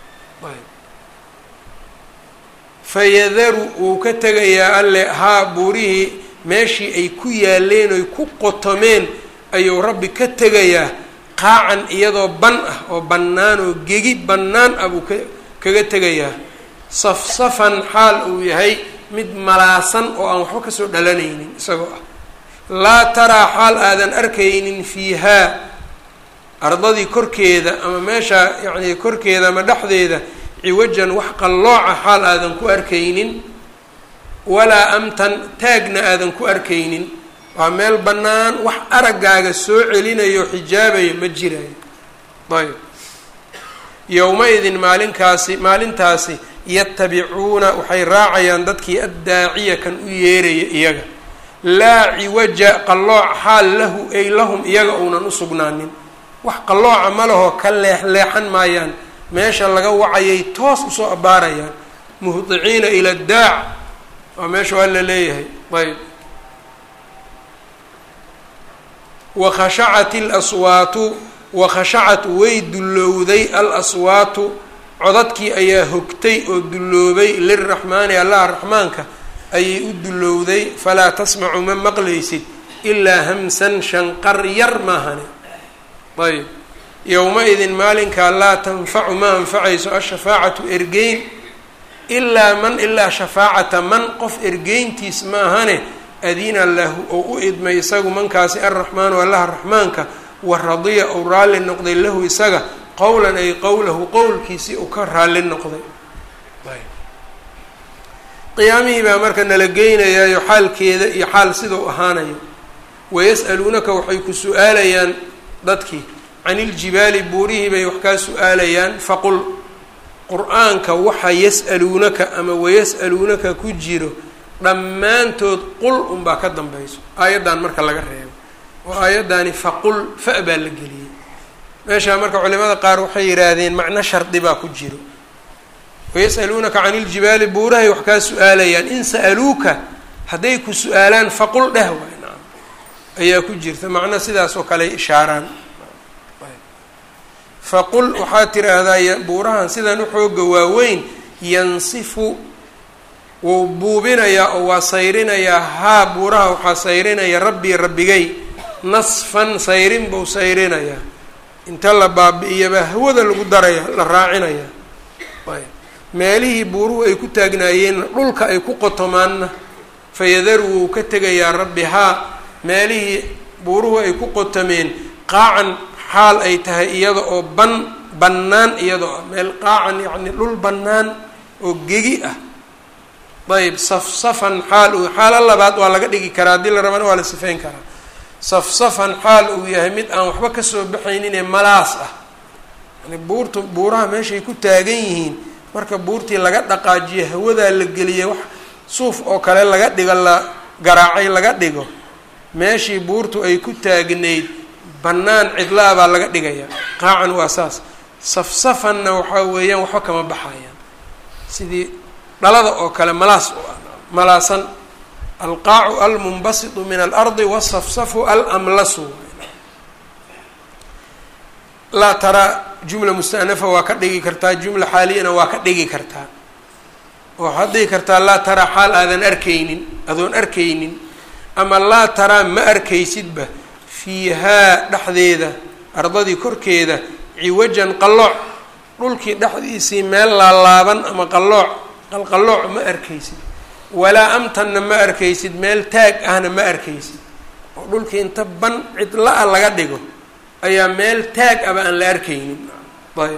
fayadaru wuu ka tegayaa alle haa buurihii meeshii ay ku yaaleen oy ku qotomeen ayuu rabbi ka tegayaa qaacan iyadoo ban ah oo bannaan oo gegi bannaan ah buu ka kaga tegayaa safsafan xaal uu yahay mid malaasan oo aan waxba kasoo dhalanaynin isagoo ah laa taraa xaal aadan arkaynin fiihaa ardadii korkeeda ama meesha yacni korkeeda ama dhexdeeda ciwajan wax qallooca xaal aadan ku arkaynin walaa amtan taagna aadan ku arkaynin waa meel bannaan wax araggaaga soo celinayo xijaabayo ma jirayo ayb yowma-idin maalinkaasi maalintaasi yatabicuuna waxay raacayaan dadkii addaaciya kan u yeeraya iyaga laa ciwaja qallooc xaal lahu ay lahum iyaga uunan u sugnaanin wax qallooca ma lahoo ka leexleexan maayaan meesha laga wacayay toos usoo abbaarayaan muhdiciina ila daac waa meesha waa la leeyahay ayb wakhashacat ilaswaatu wakhashacat way dullowday al aswaatu codadkii ayaa hogtay oo dulloobay liraxmaani allaha raxmaanka ayay u dullowday falaa tasmacu ma maqlaysid ilaa hamsan shanqar yar maahane ayb yowma-idin maalinkaa laa tanfacu ma anfacayso ashafaacatu ergeyn ilaa man ilaa shafaacata man qof ergeyntiis maahane adina lahu oo u idmay isagu mankaasi alraxmaanu allaha raxmaanka wa radiya ou raalli noqday lahu isaga qowlan ay qowlahu qowlkiisii uu ka raalli noqday qiyaamihii baa marka nala geynayaayo xaalkeeda iyo xaal sidau ahaanayo wayas'aluunaka waxay ku su-aalayaan dadkii can iljibaali buurihii bay wax kaa su-aalayaan faqul qur-aanka waxa yas'aluunaka ama wayas'aluunaka ku jiro dhammaantood qul unbaa ka dambayso aayaddan marka laga reebo oo aayaddaani faqul fa baa la geliyey meeshaa marka culimada qaar waxay yidhaahdeen macno shardi baa ku jiro wayas'aluunaka can iljibaali buurahay wax kaa su-aalayaan in sa'aluuka hadday ku su-aalaan faqul dheh waay nacam ayaa ku jirta macno sidaas oo kale ishaaraan faqul waxaad tiraahdaa buurahan sidan u xooga waaweyn yansifu wuu buubinayaa oo waa sayrinayaa haa buuraha waxaa sayrinaya rabbii rabbigay nasfan sayrin buu sayrinayaa inta la baabi-iyaba hawada lagu daraya la raacinaya ayb meelihii buuruhu ay ku taagnaayeenna dhulka ay ku qotomaanna fayadaru wuu ka tegayaa rabbi haa meelihii buuruhu ay ku qotomeen qaacan xaal ay tahay iyada oo ban bannaan iyadoo ah meel qaacan yacni dhul bannaan oo gegi ah ayb safsafan xaal uu xaalo labaad waa laga dhigi karaa haddii la rabana waa la sifeyn karaa safsafan xaal uu yahay mid aan waxba kasoo baxayninee malaas ah yani buurtu buuraha meeshay ku taagan yihiin marka buurtii laga dhaqaajiyo hawadaa la geliya wax suuf oo kale laga dhigo la garaacay laga dhigo meeshii buurtu ay ku taagnayd bannaan cidlaa baa laga dhigaya qaacan waa saas safsafanna waxaa weeyaan waxba kama baxayaan sidii dhalada oo kale malaas malaasan alqaacu almunbasitu min alardi wasafsafu alamlasu laa taraa jumla mustanafa waa ka dhigi kartaa jumla xaaliyana waa ka dhigi kartaa waxaad dhigi kartaa laa taraa xaal aadan arkaynin adoon arkaynin ama laa taraa ma arkaysidba fiihaa dhexdeeda ardadii korkeeda ciwajan qallooc dhulkii dhexdiisii meel laalaaban ama qallooc qalqallooc ma arkaysid walaa amtanna ma arkaysid meel taag ahna ma arkaysid oo dhulkii inta ban cidla-a laga dhigo ayaa meel taag aba aan la arkaynin ayb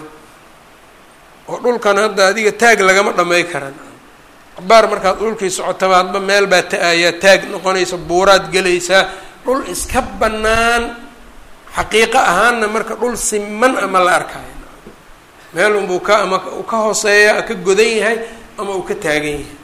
oo dhulkan hadda adiga taag lagama dhamay karan cabaar markaad dhulkii socotaba hadba meel baa ta-ayaa taag noqonaysa buuraad gelaysaa dhul iska bannaan xaqiiqo ahaanna marka dhul siman ama la arkaayo meel unbuu ka ama uu ka hooseeya ka godan yahay ama uu ka taagan yahay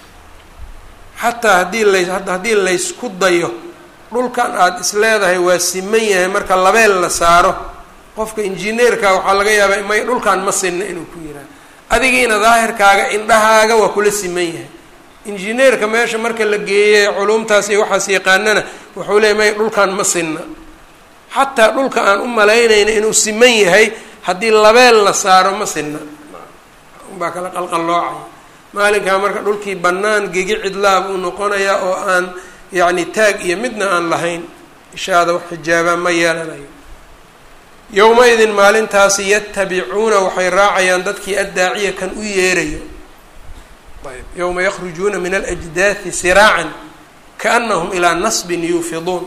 xataa haddii lays haddii laysku dayo dhulkan aada is leedahay waa siman yahay marka labeel la saaro qofka injineerka waxaa laga yaabaa may dhulkan ma sinna inuu ku yihaaha adigiina daahirkaaga indhahaaga waa kula siman yahay injineerka meesha marka la geeyey culumtaas iyo waxaas yaqaanana wuxuu leeyay may dhulkan ma sinna xataa dhulka aan u malaynayna inuu siman yahay haddii labeel la saaro ma sinna unbaa kala qalqalloocaya maalinkaa marka dhulkii bannaan gegi cidlaa buu noqonayaa oo aan yacni taag iyo midna aan lahayn ishaada wax xijaabaa ma yeelanayo yowma-idin maalintaasi yatabicuuna waxay raacayaan dadkii addaaciya kan u yeerayo ayb yowma yakhrujuuna min alajdaathi siraacan kaanahum ilaa nasbin yuufiduun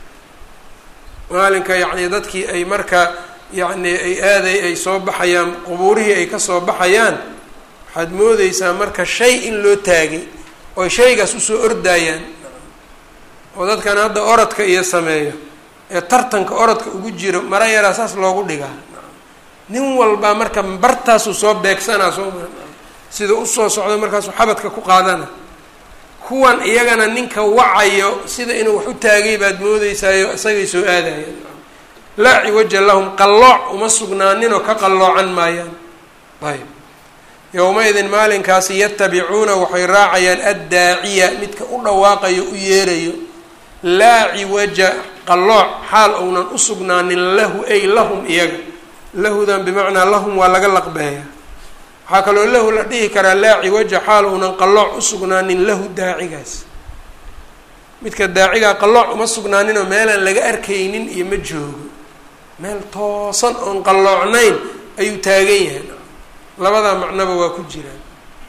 maalinka yacni dadkii ay marka yacni ay aaday ay soo baxayaan qubuurihii ay kasoo baxayaan waxaad moodeysaa marka shay in loo taagay ooy shaygaas usoo ordaayaan oo dadkan hadda orodka iyo sameeyo ee tartanka orodka ugu jiro mara yaraa saas loogu dhigaa nin walbaa marka bartaasuu soo beegsanaa soo sida usoo socdo markaasuu xabadka ku qaadana kuwan iyagana ninka wacayo sida inuu wax u taagay baad moodeysaayo isagay soo aadayaan laa ciwaja lahum qallooc uma sugnaaninoo ka qalloocan maayaan ayb yowma-idin maalinkaasi yatabicuuna waxay raacayaan addaaciya midka u dhawaaqayo u yeerayo laa ciwaja qallooc xaal ounan u sugnaanin lahu ay lahum iyaga lahudan bimacnaa lahum waa laga laqbeeya waxaa kaloo lahu la dhihi karaa laa ciwaja xaal ounan qallooc u sugnaanin lahu daacigaas midka daacigaa qallooc uma sugnaaninoo meelaan laga arkaynin iyo ma joogo meel toosan oon qalloocnayn ayuu taagan yahay labadaa macnoba waa ku jiraan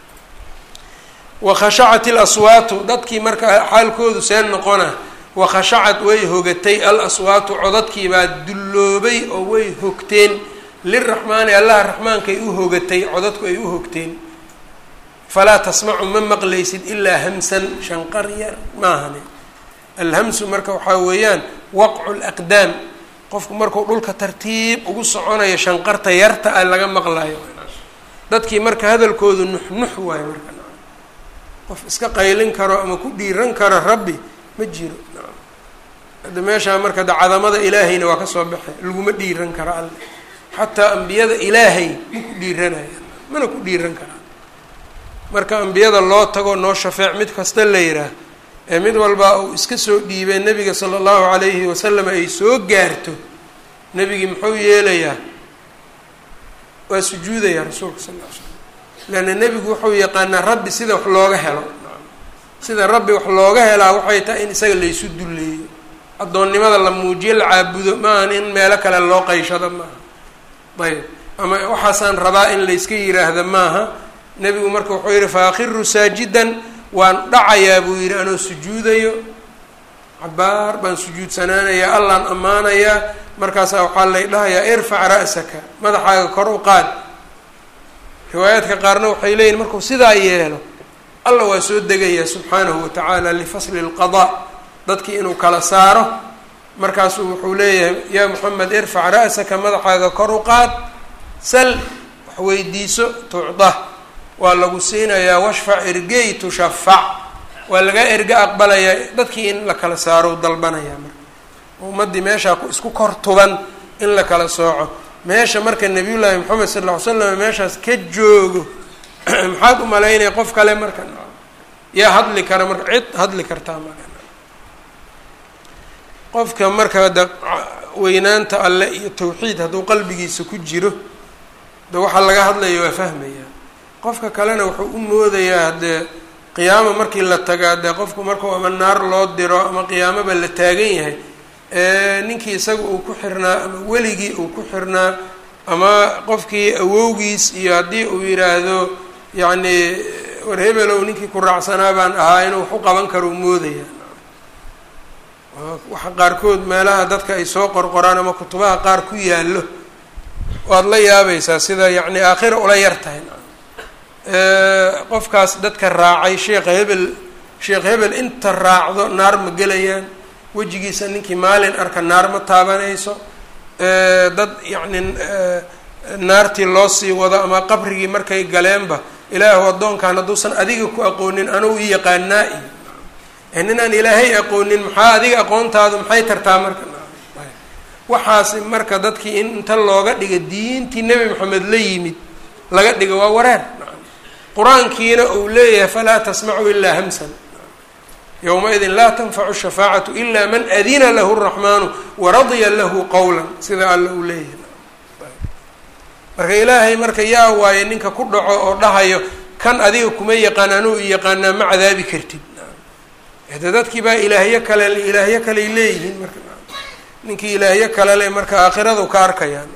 wakhashacat ilaswaatu dadkii marka xaalkoodu see noqona wakhashacad way hogatay al aswaatu codadkii baa dulloobay oo way hogteen liraxmaani allaha raxmaankaay u hogatay codadku ay u hogteen falaa tasmacu ma maqlaysid ilaa hamsan shanqar yar maahane alhamsu marka waxaa weeyaan waqcu laqdaam qofku markuu dhulka tartiib ugu soconayo shanqarta yarta a laga maqlayo dadkii marka hadalkoodu nuxnux waayo marka qof iska qaylin karo ama ku dhiiran karo rabbi ma jiro hadda meeshaa marka da cadamada ilaahayna waa kasoo baxay laguma dhiiran karo alle xataa ambiyada ilaahay ma ku dhiiranayaan mana ku dhiiran karaan marka ambiyada loo tago noo shafeec mid kasta la yidhaah ee mid walbaa uu iska soo dhiibay nebiga sala allahu calayhi wasalam ay soo gaarto nebigii muxuu yeelayaa waa sujuudaya rasuulka sal ll ly slam leanna nebigu wuxuu yaqaanaa rabbi sida wax looga helo sida rabbi wax looga helaa waxay tahay in isaga laysu dulleeyo addoonnimada la muujiyo la caabudo maahan in meelo kale loo qayshado maaha ayb ama waxaasaan rabaa in layska yiraahda maaha nebigu marka wuxuu yihi faakhiru saajidan waan dhacayaa buu yidhi anoo sujuudayo cabaar baan sujuudsanaanayaa allaan ammaanayaa markaasaa waxaa lay dhahayaa irfac ra'saka madaxaaga kor u qaad riwaayaadka qaarna waxay leeyihin markuu sidaa yeelo alla waa soo degayaa subxaanahu watacaala lifasli lqadaa dadkii inuu kala saaro markaasuu wuxuu leeyahay yaa moxamed irfac ra'saka madaxaaga kor u qaad sal wax weydiiso tucda waa lagu siinayaa washfac ergey tushafac waa laga erge aqbalayaa dadkii in la kala saaro dalbanayaa marka ummaddii meeshaa isku kor tuban in la kala sooco meesha marka nabiyullaahi moxamed sal ll ly slam meeshaas ka joogo maxaad u malaynaya qof kale marka yaa hadli kara marka cid hadli kartaa marka qofka marka de weynaanta alle iyo tawxiid hadduu qalbigiisa ku jiro de waxaa laga hadlaya waa fahmayaa qofka kalena wuxuu u moodayaa haddee qiyaamo markii la tagaa dee qofku markuu ama naar loo diro ama qiyaamoba la taagan yahay ninkii isaga uu ku xirnaa ama weligii uu ku xirnaa ama qofkii awowgiis iyo haddii uu yidhaahdo yacni war hebelow ninkii ku raacsanaa baan ahaa inuu wax u qaban karo u moodaya waxa qaarkood meelaha dadka ay soo qorqoraan ama kutubaha qaar ku yaallo waad la yaabaysaa sida yacni aakhira ula yar tahay qofkaas dadka raacay sheekha hebel sheekh hebel inta raacdo naar ma gelayaan wejigiisa ninkii maalin arka naar ma taabanayso dad yacni naartii loo sii wado ama qabrigii markay galeenba ilaahu addoonkan hadduusan adiga ku aqoonin anugu i yaqaanaa iyo ninaan ilaahay aqoonin maxaa adiga aqoontaadu maxay tartaa marka waxaasi marka dadkii in inta looga dhiga diintii nebi moxamed la yimid laga dhiga waa wareer qur-aankiina uu leeyahay falaa tasmacu ilaa hamsan yowma-idin laa tanfacu shafaacatu ila man adina lahu raxmaanu waradiya lahu qowla sida alla uu leeyahay marka ilaahay marka yaa waaye ninka ku dhaco oo dhahayo kan adiga kuma yaqaan anuu i yaqaanaa ma cadaabi kartid hade dadkii baa ilaahyo kale ilaahyo kaley leeyihiin marka ninkii ilaahyo kale le marka aakhiradu ka arkayaan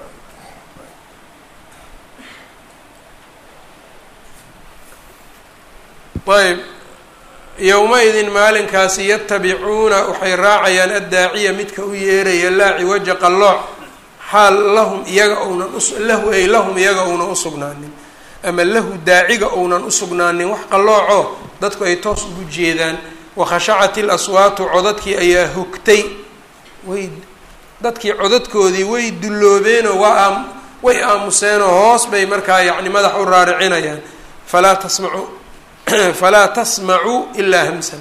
ayb yowma-idin maalinkaasi yatabicuuna waxay raacayaan addaaciya midka u yeeraya laa ciwaja qallooc xaal lahum iyaga ounan lahu ay lahum iyaga ounan usugnaanin ama lahu daaciga ounan usugnaanin wax qallooco dadku ay toos ugu jeedaan wakhashacat il aswaatu codadkii ayaa hogtay way dadkii codadkoodii way dulloobeenoo waa aam way aamuseenoo hoos bay markaa yacni madax u raaricinayaan falaa tasmacu falaa tasmacuu ilaa hamsan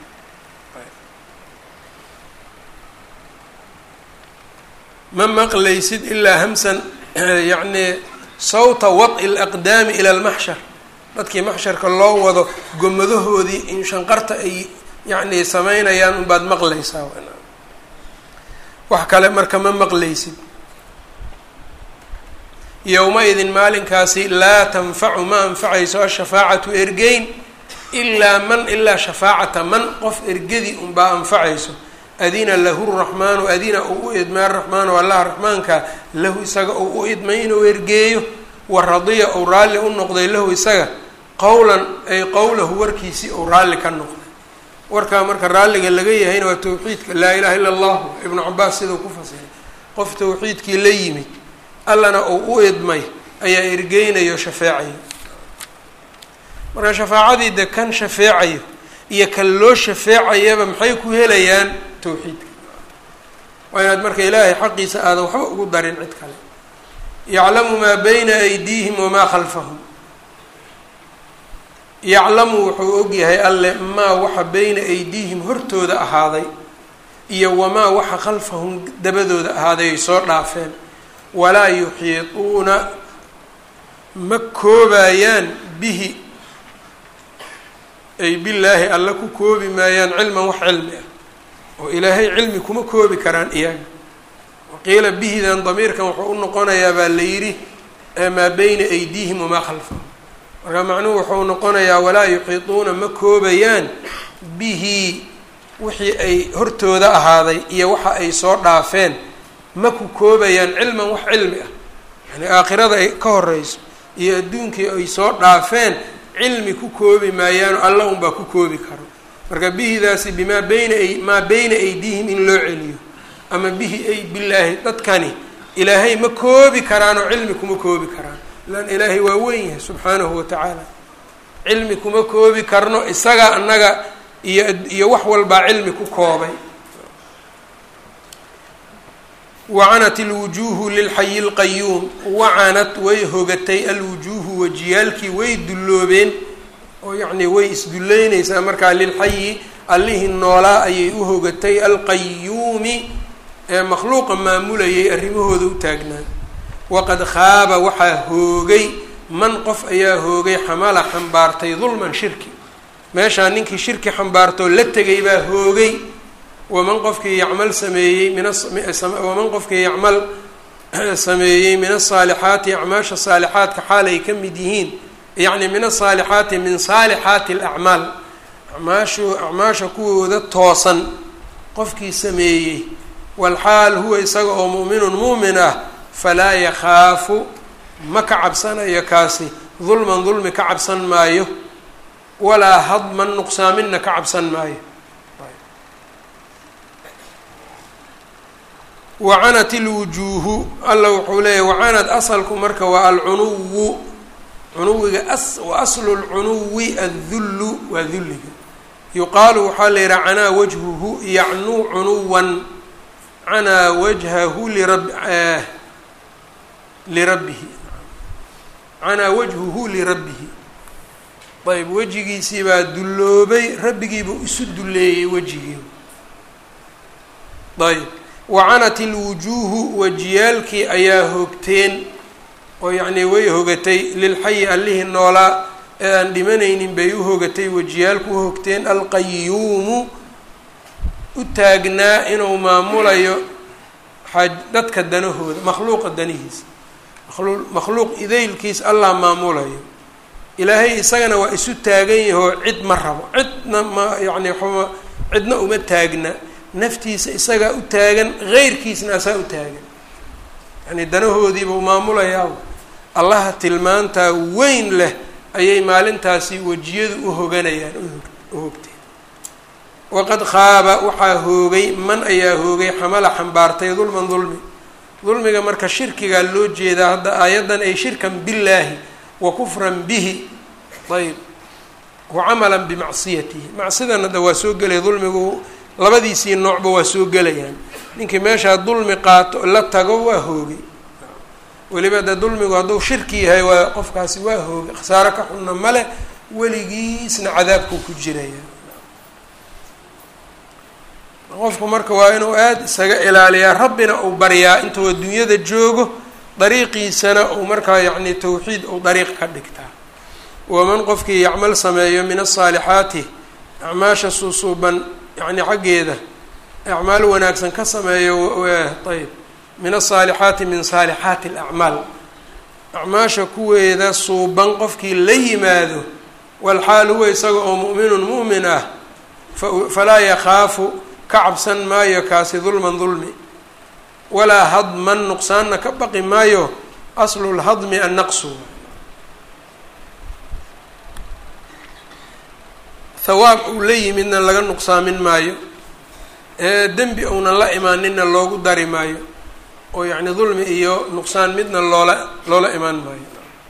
ma maqlaysid ilaa hamsan yacni sawta wad'i laqdaami ila almaxshar dadkii maxsharka loo wado gomadahoodii in shanqarta ay yacni sameynayaan unbaad maqlaysaa wax kale marka ma maqlaysid yowma-idin maalinkaasi laa tanfacu ma anfacayso ashafaacatu ergeyn ilaa man ilaa shafaacata man qof ergadii unbaa anfacayso adina lahu raxmaanu adina uu u idmay araxmaanu allaha raxmaanka lahu isaga uu u idmay inuu ergeeyo wa radiya ou raalli u noqday lahu isaga qowlan ay qowlahu warkiisii ou raalli ka noqday warkaa marka raalliga laga yahayna waa tawxiidka laa ilaha illa allahu ibnu cabaas siduu ku fasiray qof tawxiidkii la yimid allana uu u idmay ayaa ergeynayo shafeecayo marka shafaacadii de kan shafeecayo iyo kan loo shafeecayaba maxay ku helayaan tawxiidka waa inaad marka ilaahay xaqiisa aadan waxba ugu darin cid kale yaclamu maa bayna aydiihim wamaa khalfahum yaclamu wuxuu ogyahay alle maa waxa bayna aydiihim hortooda ahaaday iyo wamaa waxa khalfahum dabadooda ahaaday ay soo dhaafeen walaa yuxiiduuna ma koobayaan bihi ay billaahi alle ku koobi maayaan cilman wax cilmi ah oo ilaahay cilmi kuma koobi karaan iyaga waqiila bihidan damiirkan wuxuu u noqonayaa baa la yidhi maa beyna aydiihim wamaa khalfahum marka macnuhu wuxuu noqonayaa walaa yuxiituuna ma koobayaan bihi wixii ay hortooda ahaaday iyo waxa ay soo dhaafeen ma ku koobayaan cilman wax cilmi ah yani aakhirada ay ka horeyso iyo adduunkii ay soo dhaafeen cilmi ku koobi maayaano alla unbaa ku koobi karo marka bihidaasi bimaa beyna maa beyna aydiihim in loo celiyo ama bihi ay bilaahi dadkani ilaahay ma koobi karaanoo cilmi kuma koobi karaan lan ilaahay waa weyn yahay subxaanahu wa tacaala cilmi kuma koobi karno isaga annaga iyo iyo wax walbaa cilmi ku koobay wacanat alwujuuhu lilxayi lqayuum wacanat way hogatay alwujuuhu wajiyaalkii way dulloobeen oo yacnii way isdulleynaysaa markaa lilxayi allihii noolaa ayay u hogatay alqayuumi ee makhluuqa maamulayay arrimahooda u taagnaa waqad khaaba waxaa hoogay man qof ayaa hoogay xamala xambaartay dulman shirki meeshaa ninkii shirki xambaartoo la tegay baa hoogay waman qofkii yacmal sameeyey minwaman qofkii yacmal sameeyey min asaalixaati acmaasha saalixaadka xaal ay ka mid yihiin yacni min asaalixaati min saalixaati alacmaal acmaashu acmaasha kuwooda toosan qofkii sameeyey walxaal huwa isaga oo mu'minun muumin ah falaa yakhaafu ma ka cabsanayo kaasi dulman dulmi ka cabsan maayo walaa hadman nuqsaaminna ka cabsan maayo wacanat ilwujuuhu alla wuxuu leeyahy wacanad asalku marka waa alcunuwu cunuwiga as wa aslu lcunuwi addullu waa dulliga yuqaalu waxaa la yidhaha canaa wajhuhu yacnuu cunuwan canaa wajhahu lirab lirabbihi canaa wajhuhu lirabbihi ayb wejigiisii baa dulloobay rabbigiibuu isu dulleeyey wejigii ayb wacanat ilwujuuhu wajiyaalkii ayaa hoogteen oo yacnii way hogatay lilxayi allihii noolaa ee aan dhimanaynin bay u hogatay wajiyaalku u hogteen alqayuumu u taagnaa inuu maamulayo xaaj dadka danahooda makhluuqa danihiisa makhluuq idaylkiis allah maamulayo ilaahay isagana waa isu taagan yahoo cid ma rabo cidna ma yacni waxuma cidna uma taagna naftiisa isagaa u taagan heyrkiisna asaa u taagan yacni danahoodiibuu maamulayaa allaha tilmaantaa weyn leh ayay maalintaasi wejiyadu u hoganayaan u hogteen waqad khaaba waxaa hoogay man ayaa hoogay xamala xambaartay dulman dulmi dulmiga marka shirkigaa loo jeedaa hadda aayaddan ay shirkan billaahi wa kufran bihi ayb wa camalan bimacsiyatihi macsidan hadda waa soo gelaya dulmigu labadiisii noocba waa soo gelayaan ninkii meeshaa dulmi qaato la tago waa hoogay weliba de dulmigu hadduu shirki yahay waa qofkaasi waa hoogay khasaaro ka xunna male weligiisna cadaabkuu ku jiraya qofku marka waa inuu aada isaga ilaaliyaa rabbina uu baryaa intuu adduunyada joogo dariiqiisana uu markaa yacni tawxiid uu dariiq ka dhigtaa waman qofkii yacmal sameeyo min asaalixaati acmaasha suusuuban yacni xaggeeda acmaal wanaagsan ka sameeyo ayb min asaalixaati min saalixaati alacmaal acmaasha kuweeda suuban qofkii la yimaado walxaal huwa isaga oo mu'minun mu'min ah falaa yakhaafu ka cabsan maayo kaasi dulman dulmi walaa hadman nuqsaanna ka baqi maayo aslu lhadmi annaqsu hawaab uu la yimidna laga nuqsaamin maayo ee dembi uunan la imaaninna loogu dari maayo oo yacni dulmi iyo nuqsaan midna loola loola imaan maayo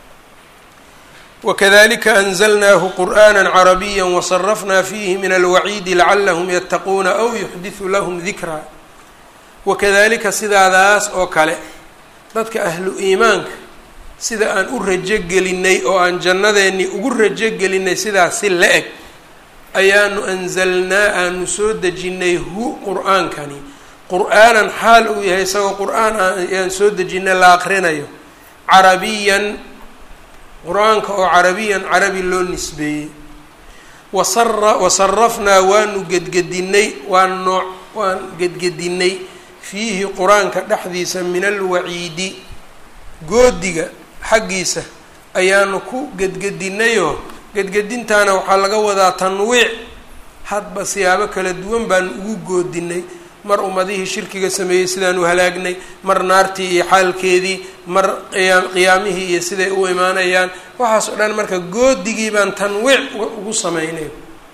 wakadalika anzalnaahu qur'aana carabiya wasarafnaa fiihi min alwaciidi lacalahum yattaquuna aw yuxdisu lahum dikraa wakadalika sidaadaas oo kale dadka ahlu iimaanka sida aan u rajo gelinay oo aan jannadeennii ugu rajo gelinay sidaas si la eg ayaanu anzalnaa aanu soo dejinnay hu qur-aankani qur-aanan xaal uu yahay isagoo qur-aan ayaan soo dejinay la aqrinayo carabiyan qur-aanka oo carabiyan carabi loo nisbeeyey wasara wasarafnaa waanu gedgedinay waan nooc waan gedgedinay fiihi qur-aanka dhexdiisa min alwaciidi goodiga xaggiisa ayaanu ku gedgedinayoo gedgedintaana waxaa laga wadaa tanwiic hadba siyaabo kala duwan baanu ugu goodinay mar ummadihii shirkiga sameeyey sidaan u halaagnay mar naartii iyo xaalkeedii mar qiyaam qiyaamihii iyo siday u imaanayaan waxaas oo dhan marka goodigii baan tanwiic ugu sameynay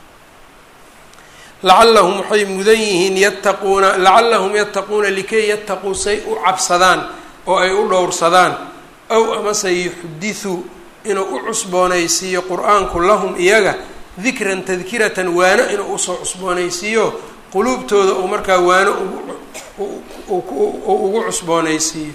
lacallahum waxay mudan yihiin yattaquuna lacallahum yattaquuna likay yattaquu say u cabsadaan oo ay u dhowrsadaan ow amase yuxdithuu inuu u cusboonaysiiyo qur-aanku lahum iyaga dikran tadkiratan waano inuu usoo cusboonaysiiyo quluubtooda uu markaa waano ugu cusboonaysiiyo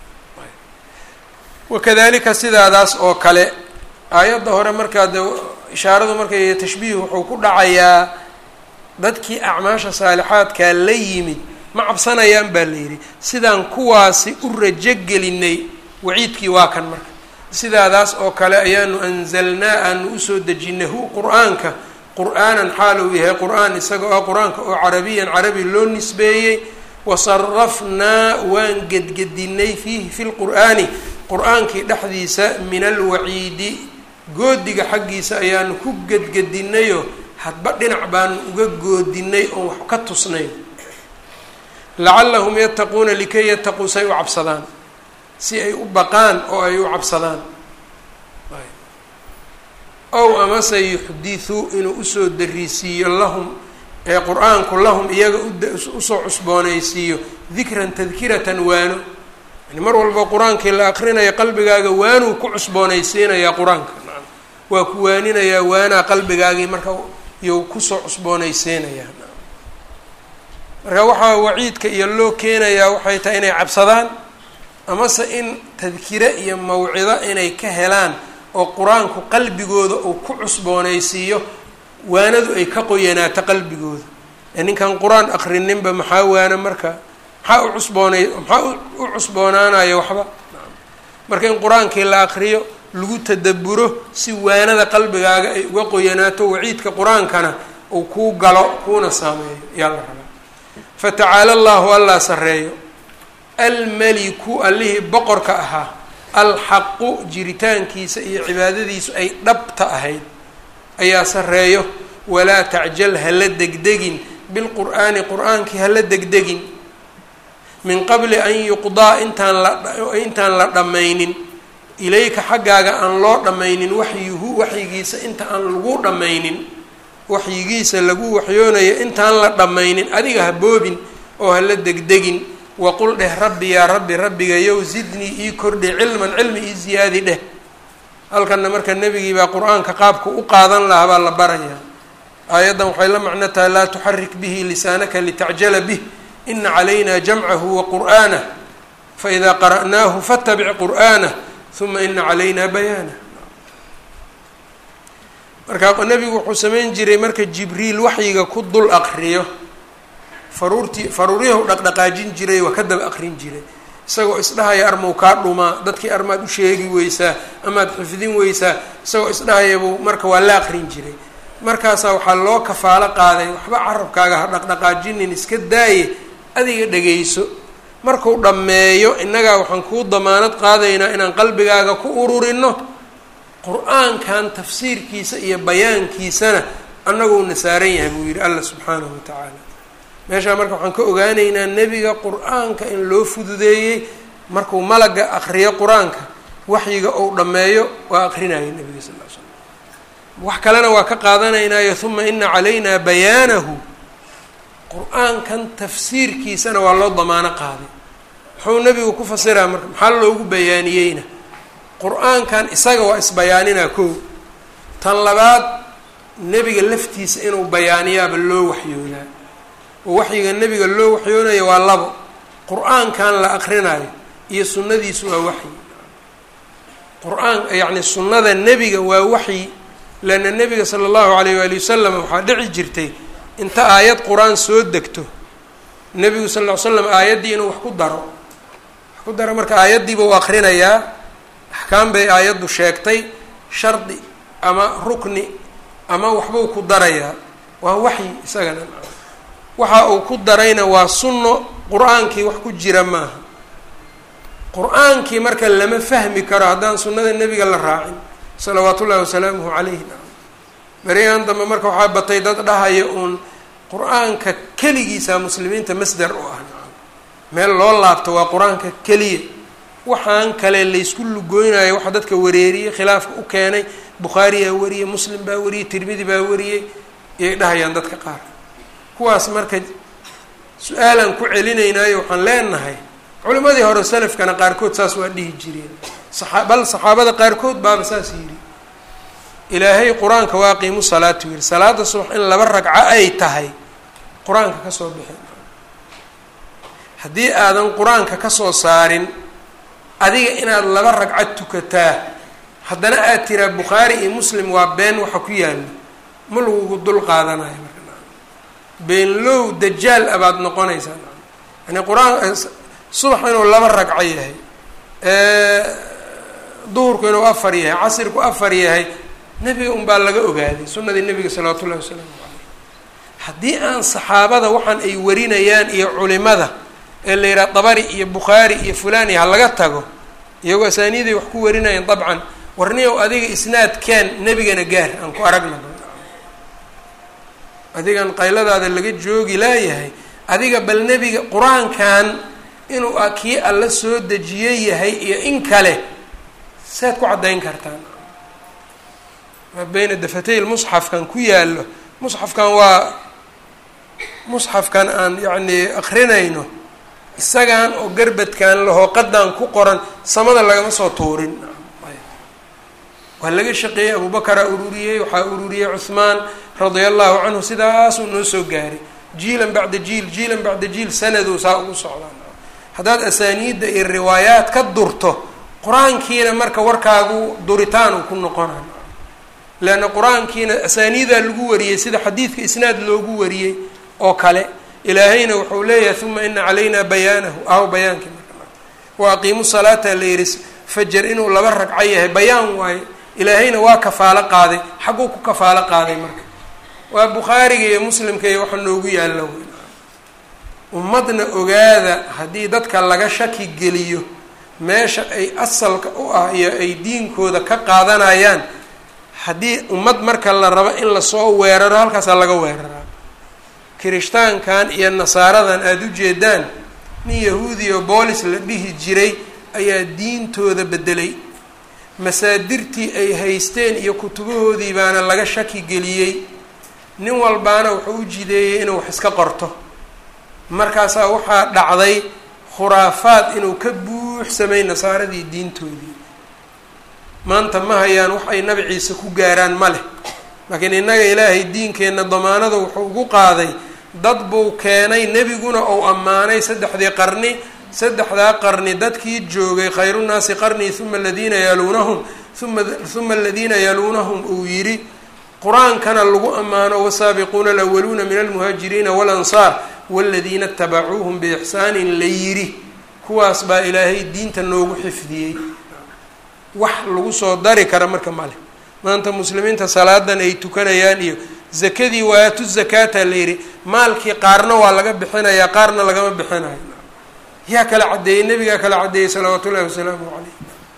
wakadalika sidaadaas oo kale aayadda hore markaa de ishaaradu markay tashbiih wuxuu ku dhacayaa dadkii acmaasha saalixaadkaa la yimid ma cabsanayaan baa la yidhi sidaan kuwaasi u rajogelinay waciidkii waa kan marka sidaadaas oo kale ayaanu anzalnaa aanu usoo dejinay hu qur-aanka qur-aanan xaal uu yahay qur-aan isagao ah qur-aanka oo carabiyan carabi loo nisbeeyey wasarafnaa waan gedgedinay fiihi fi lqur'aani qur-aankii dhexdiisa min alwaciidi goodiga xaggiisa ayaanu ku gedgedinayoo hadba dhinac baanu uga goodinay oon wax ka tusnayn lacallahum yattaquuna likay yattaquu say u cabsadaan si ay u baqaan oo ay u cabsadaan ow amase yuxdithuu inuu usoo dariisiiyo lahum ee qur-aanku lahum iyaga usoo cusboonaysiiyo dikran tadkiratan waano yani mar walba qur-aankii la aqrinayo qalbigaaga waanuu ku cusboonaysiinayaa qur-aanka waa ku waaninayaa waanaa qalbigaagii marka iyou kusoo cusboonaysiinayaa marka waxaa waciidka iyo loo keenayaa waxay tahay inay cabsadaan amase in tadkire iyo mawcido inay ka helaan oo qur-aanku qalbigooda uu ku cusboonaysiiyo waanadu ay ka qoyanaato qalbigooda ee ninkan qur-aan aqrininba maxaa waana marka maxaa u cusboonay maxaa u cusboonaanaya waxba marka in qur-aankii la aqriyo lagu tadaburo si waanada qalbigaaga ay uga qoyanaato waciidka qur-aankana uu kuu galo kuuna saameeyo yaa la rabaa fatacaala allahu allaa sareeyo almeliku allihii boqorka ahaa alxaqu jiritaankiisa iyo cibaadadiisu ay dhabta ahayd ayaa sareeyo walaa tacjal hala degdegin bilqur'aani qur-aankii hala degdegin min qabli an yuqdaa intaan la intaan la dhammaynin ilayka xaggaaga aan loo dhammaynin waxyuhu waxyigiisa inta aan lagu dhammaynin waxyigiisa lagu waxyoonayo intaan la dhammaynin adiga ha boobin oo hala degdegin waqul dheh rabbi yaa rabbi rabbigayow zidnii ii kordhi cilman cilmi ii ziyaadi dheh halkanna marka nebigii baa qur-aanka qaabka u qaadan lahaa baa la barayaa aayaddan waxay la macno tahay laa tuxarik bihi lisaanaka litacjala bih ina calayna jamcahu wa qur'aanah faidaa qara'naahu fattabic qur'aanah uma ina calayna bayaanah marka nebigu wuxuu samayn jiray marka jibriil waxyiga ku dul aqriyo faruurtii faruuryahu dhaqdhaqaajin jiray waa ka daba aqrin jiray isagoo isdhahaya armow kaa dhumaa dadkii armaad u sheegi weysaa amaad xifdin weysaa isagoo isdhahaya buu marka waa la aqrin jiray markaasaa waxaa loo kafaalo qaaday waxba carabkaaga ha dhaqdhaqaajinin iska daaye adiga dhegayso markuu dhammeeyo innagaa waxaan kuu damaanad qaadaynaa inaan qalbigaaga ku ururino qur-aankan tafsiirkiisa iyo bayaankiisana annaguna saaran yahay buu yidhi allah subxaanahu wa tacaala meeshaa marka waxaan ka ogaanaynaa nebiga qur-aanka in loo fududeeyey markuu malaga aqriyo qur-aanka waxyiga uu dhammeeyo waa aqrinaya nebiga sal l slam wax kalena waa ka qaadanaynaayo uma ina calaynaa bayaanahu qur-aankan tafsiirkiisana waa loo damaano qaaday muxuu nebigu ku fasiraa marka maxaa loogu bayaaniyeyna qur-aankan isaga waa isbayaaninaa kow tan labaad nebiga laftiisa inuu bayaaniyaaba loo waxyoodaa oo waxyiga nebiga loo waxyoonaya waa labo qur-aankan la aqrinayo iyo sunnadiisu waa waxyi qur-aan yacni sunnada nebiga waa waxyi leanna nebiga sala allahu alayh waali wasalam waxaa dhici jirtay inta aayad qur-aan soo degto nebigu sal ll ly slam aayaddii inuu wax ku daro wax ku daro marka aayaddiiba u aqrinayaa axkaam bay aayaddu sheegtay shardi ama rukni ama waxbuu ku darayaa waa waxyi isagana waxa uu ku darayna waa sunno qur-aankii wax ku jira maaha qur-aankii marka lama fahmi karo haddaan sunnada nebiga la raacin salawaat ullahi wasalaamuhu calayhi beriyahan dambe marka waxaa batay dad dhahaya uun qur-aanka keligiisa muslimiinta masdar u ah meel loo laabto waa qur-aanka keliya waxaan kale laysku lugoynayo waxa dadka wareeriyey khilaafka u keenay bukhaariyaa wariyey muslim baa wariyey tirmidi baa wariyey iyay dhahayaan dadka qaar kuwaas marka su-aalaan ku celinaynayo waxaan leenahay culimadii hore salafkana qaarkood saas waa dhihi jireen saa bal saxaabada qaarkood baaba saas yidhi ilaahay qur-aanka waa qiimu salaatu yiri salaada subax in laba ragco ay tahay qur-aanka kasoo bixi haddii aadan qur-aanka kasoo saarin adiga inaad laba ragco tukataa haddana aad tiraa bukhaari iyo muslim waa been waxa ku yaalla ma lagugu dul qaadanayo marka beenlow dajaal abaad noqonaysaa yani qur-aan subax inuu laba ragco yahay duhurku inuu afar yahay casirku afar yahay nebiga unbaa laga ogaaday sunnadii nebiga salawaatu ullahi wasalaamu caleyh haddii aan saxaabada waxaan ay warinayaan iyo culimada ee la yidhaha dabari iyo bukhaari iyo fulani ha laga tago iyagoo asaaniiday wax ku warinayaan dabcan warniyow adiga isnaadkeen nebigana gaar aan ku aragna adigan qayladaada laga joogi laayahay adiga bal nebiga qur-aankan inuu a kii alla soo dejiye yahay iyo in kale saad ku caddayn kartaan maa beyna dafatay lmusxafkan ku yaallo musxafkan waa musxafkan aan yacni akrinayno isagan oo garbadkan lahooqadan ku qoran samada lagama soo tuurin waa laga shaqeeyey abubakaraa ururiyey waxaa ururiyey cuhmaan radia allahu canhu sidaasuu noo soo gaaray jiilan bacda jiil jiilan bacda jiil sanaduu saa ugu socdaan haddaad asaaniidda iyo riwaayaad ka durto qur-aankiina marka warkaagu duritaanu ku noqonay leanna qur-aankiina asaaniidaa lagu wariyey sida xadiidka isnaad loogu wariyey oo kale ilaahayna wuxuu leeyahay uma ina calayna bayaanahu aw bayaankii marka wa aqiimu salaata la yihi fajar inuu laba ragco yahay bayaan waaye ilaahayna waa kafaalo qaaday xagguu ku kafaalo qaaday marka waa bukhaariga iyo muslimka iyo waxa noogu yaalla wey ummadna ogaada haddii dadka laga shaki geliyo meesha ay asalka u ah iyo ay diinkooda ka qaadanayaan haddii ummad marka la rabo in lasoo weeraro halkaasaa laga weeraraa kirishtaankan iyo nasaaradan aada u jeedaan nin yahuudi oo boolis la dhihi jiray ayaa diintooda bedelay masaadirtii ay haysteen iyo kutubahoodii baana laga shaki geliyey nin walbaana wuxuu u jideeyey inuu wax iska qorto markaasaa waxaa dhacday khuraafaad inuu ka buuxsamay nasaaradii diintoodii maanta ma hayaan wax ay nabi ciise ku gaaraan ma leh laakiin innaga ilaahay diinkeenna damaanada wuxuu ugu qaaday dad buu keenay nebiguna uu ammaanay saddexdii qarni saddexdaa qarni dadkii joogay khayrunaasi qarnii uma aladiina yaluunahum uma uma aladiina yaluunahum uu yidhi qur-aankana lagu ammaano wasaabiquuna alawaluuna min almuhaajiriina walansaar waladiina itabacuuhum biixsaanin la yidhi kuwaas baa ilaahay diinta noogu xifdiyey wax lagu soo dari kara marka male maanta muslimiinta salaadan ay tukanayaan iyo zakadii waatu zakaata la yidhi maalkii qaarna waa laga bixinayaa qaarna lagama bixinayo yaa kala caddeeyey nebigaa kala caddeeyey salawaatu ullahi wasalaamu caleyh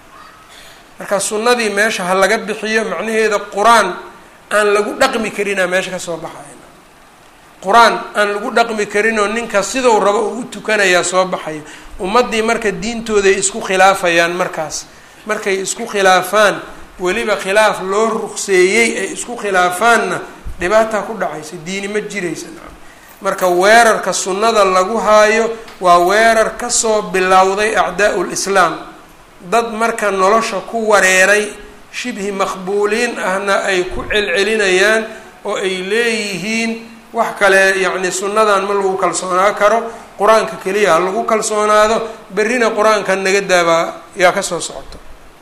marka sunnadii meesha ha laga bixiyo macnaheeda qur-aan aan lagu dhaqmi karinaa meesha kasoo baxaya qur-aan aan lagu dhaqmi karinoo ninka sidau rabo uu u tukanayaa soo baxayo ummaddii marka diintooday isku khilaafayaan markaas markay isku khilaafaan weliba khilaaf loo ruqseeyey ay isku khilaafaanna dhibaataa ku dhacaysa diini ma jiraysa marka weerarka sunnada lagu haayo waa weerar kasoo bilowday acdaa'u lislaam dad marka nolosha ku wareeray shibhi maqbuuliin ahna ay ku celcelinayaan oo ay leeyihiin wax kale yacni sunnadan ma lagu kalsoonaa karo qur-aanka keliya ha lagu kalsoonaado berrina qur-aanka naga daabaa yaa kasoo socoto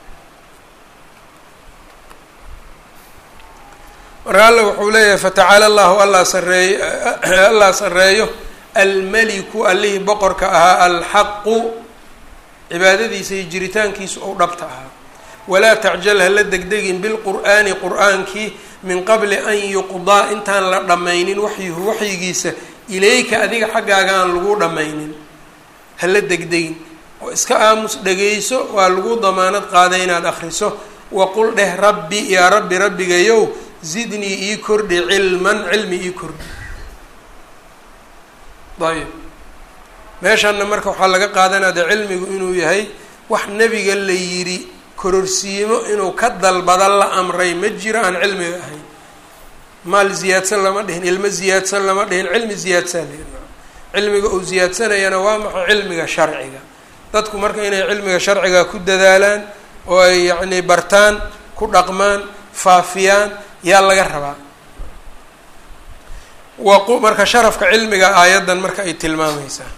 marka alla wuxuu leeyahay fatacaala allahu allaa sareeyo allaa sareeyo almeliku allihii boqorka ahaa alxaqu cibaadadiisa iyo jiritaankiisu ou dhabta ahaa walaa tacjal hala degdegin bilqur'aani qur-aankii min qabli an yuqdaa intaan la dhammaynin waxyuhu waxyigiisa ilayka adiga xaggaaga aan lagu dhammaynin hala degdegin oo iska aamus dhegayso waa lagu damaanad qaaday inaad akriso waqul dheh rabbi yaa rabbi rabbigayow zidnii ii kordhi cilman cilmi ii kordhi ayb meeshanna marka waxaa laga qaadanaya de cilmigu inuu yahay wax nebiga la yidhi kororsiimo inuu ka dalbada la amray ma jiro aan cilmiga ahayn maal ziyaadsan lama dhihin ilmo ziyaadsan lama dhihin cilmi ziyaadsan cilmiga uu ziyaadsanayana waa maxay cilmiga sharciga dadku marka inay cilmiga sharciga ku dadaalaan oo ay yacni bartaan ku dhaqmaan faafiyaan yaa laga rabaa waqu marka sharafka cilmiga aayaddan marka ay tilmaamaysaa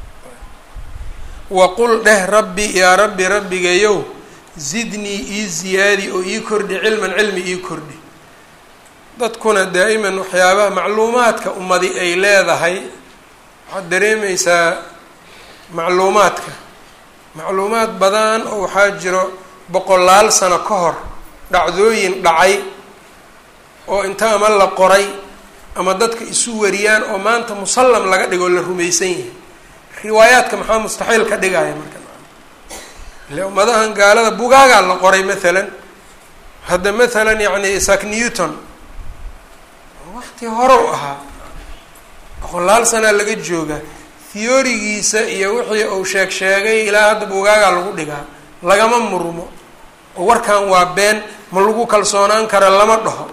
waqul dheh rabbi yaa rabbi rabbigayow zidnii ii ziyaadi oo ii kordhi cilman cilmi ii kordhi dadkuna daa'iman waxyaabaha macluumaadka ummadi ay leedahay waxaad dareemaysaa macluumaadka macluumaad badan oo waxaa jiro boqolaal sano ka hor dhacdooyin dhacay oo inta ama la qoray ama dadka isu wariyaan oo maanta musallam laga dhigo la rumaysan yahay riwaayaadka maxaa mustaxiil ka dhigaya marka ile ummadahan gaalada bugaagaa la qoray maalan hadda maalan yacni isaac newton waqti hore u ahaa boqolaal sanaa laga jooga theorigiisa iyo wixii uu sheeg sheegay ilaa hadda bugaagaa lagu dhigaa lagama murmo oo warkan waa been ma lagu kalsoonaan kara lama dhaho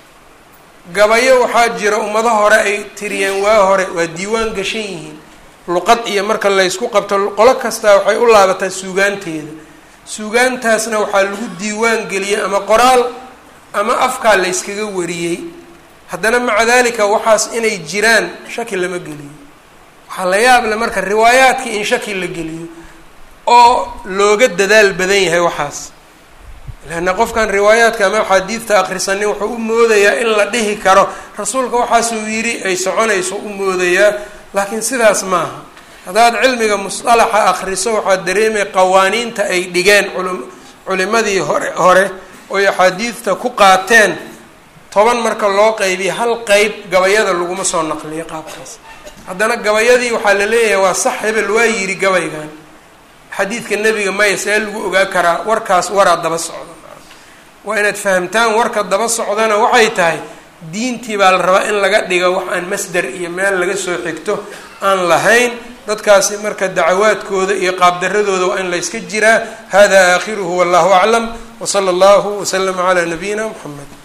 gabayo waxaa jira ummado hore ay tiriyeen waa hore waa diiwaan gashan yihiin luqad iyo marka laysku qabto qolo kastaa waxay u laabataa suugaanteeda suugaantaasna waxaa lagu diiwaan geliyey ama qoraal ama afkaa layskaga wariyey haddana maca dalika waxaas inay jiraan shaki lama geliyo waxaa la yaab le marka riwaayaadkii in shaki la geliyo oo looga dadaal badan yahay waxaas leanna qofkan riwaayaadka ama axaadiidta akrisanin wuxuu u moodayaa in la dhihi karo rasuulka waxaasuu yidhi ay soconayso u moodayaa laakiin sidaas maaha haddaad cilmiga musطalaxa akriso waxaad dareemay qawaaniinta ay dhigeen culu culimadii hore hore oy axaadiidta ku qaateen toban marka loo qaybiya hal qeyb gabayada laguma soo naqliyo qaabkaas haddana gabayadii waxaa la leeyahay waa sax hebel waa yidhi gabaygan xadiidka nebiga maya see lagu ogaa karaa warkaas waraa daba socda waa inaad fahamtaan warka daba socdana waxay tahay diintii baa la rabaa in laga dhigo wax aan masder iyo meel laga soo xigto aan lahayn dadkaasi marka dacawaadkooda iyo qaabdaradooda waa in layska jiraa hada aakhiruhu wallahu aclam wsala allahu waslama calaa nabiyina mxamed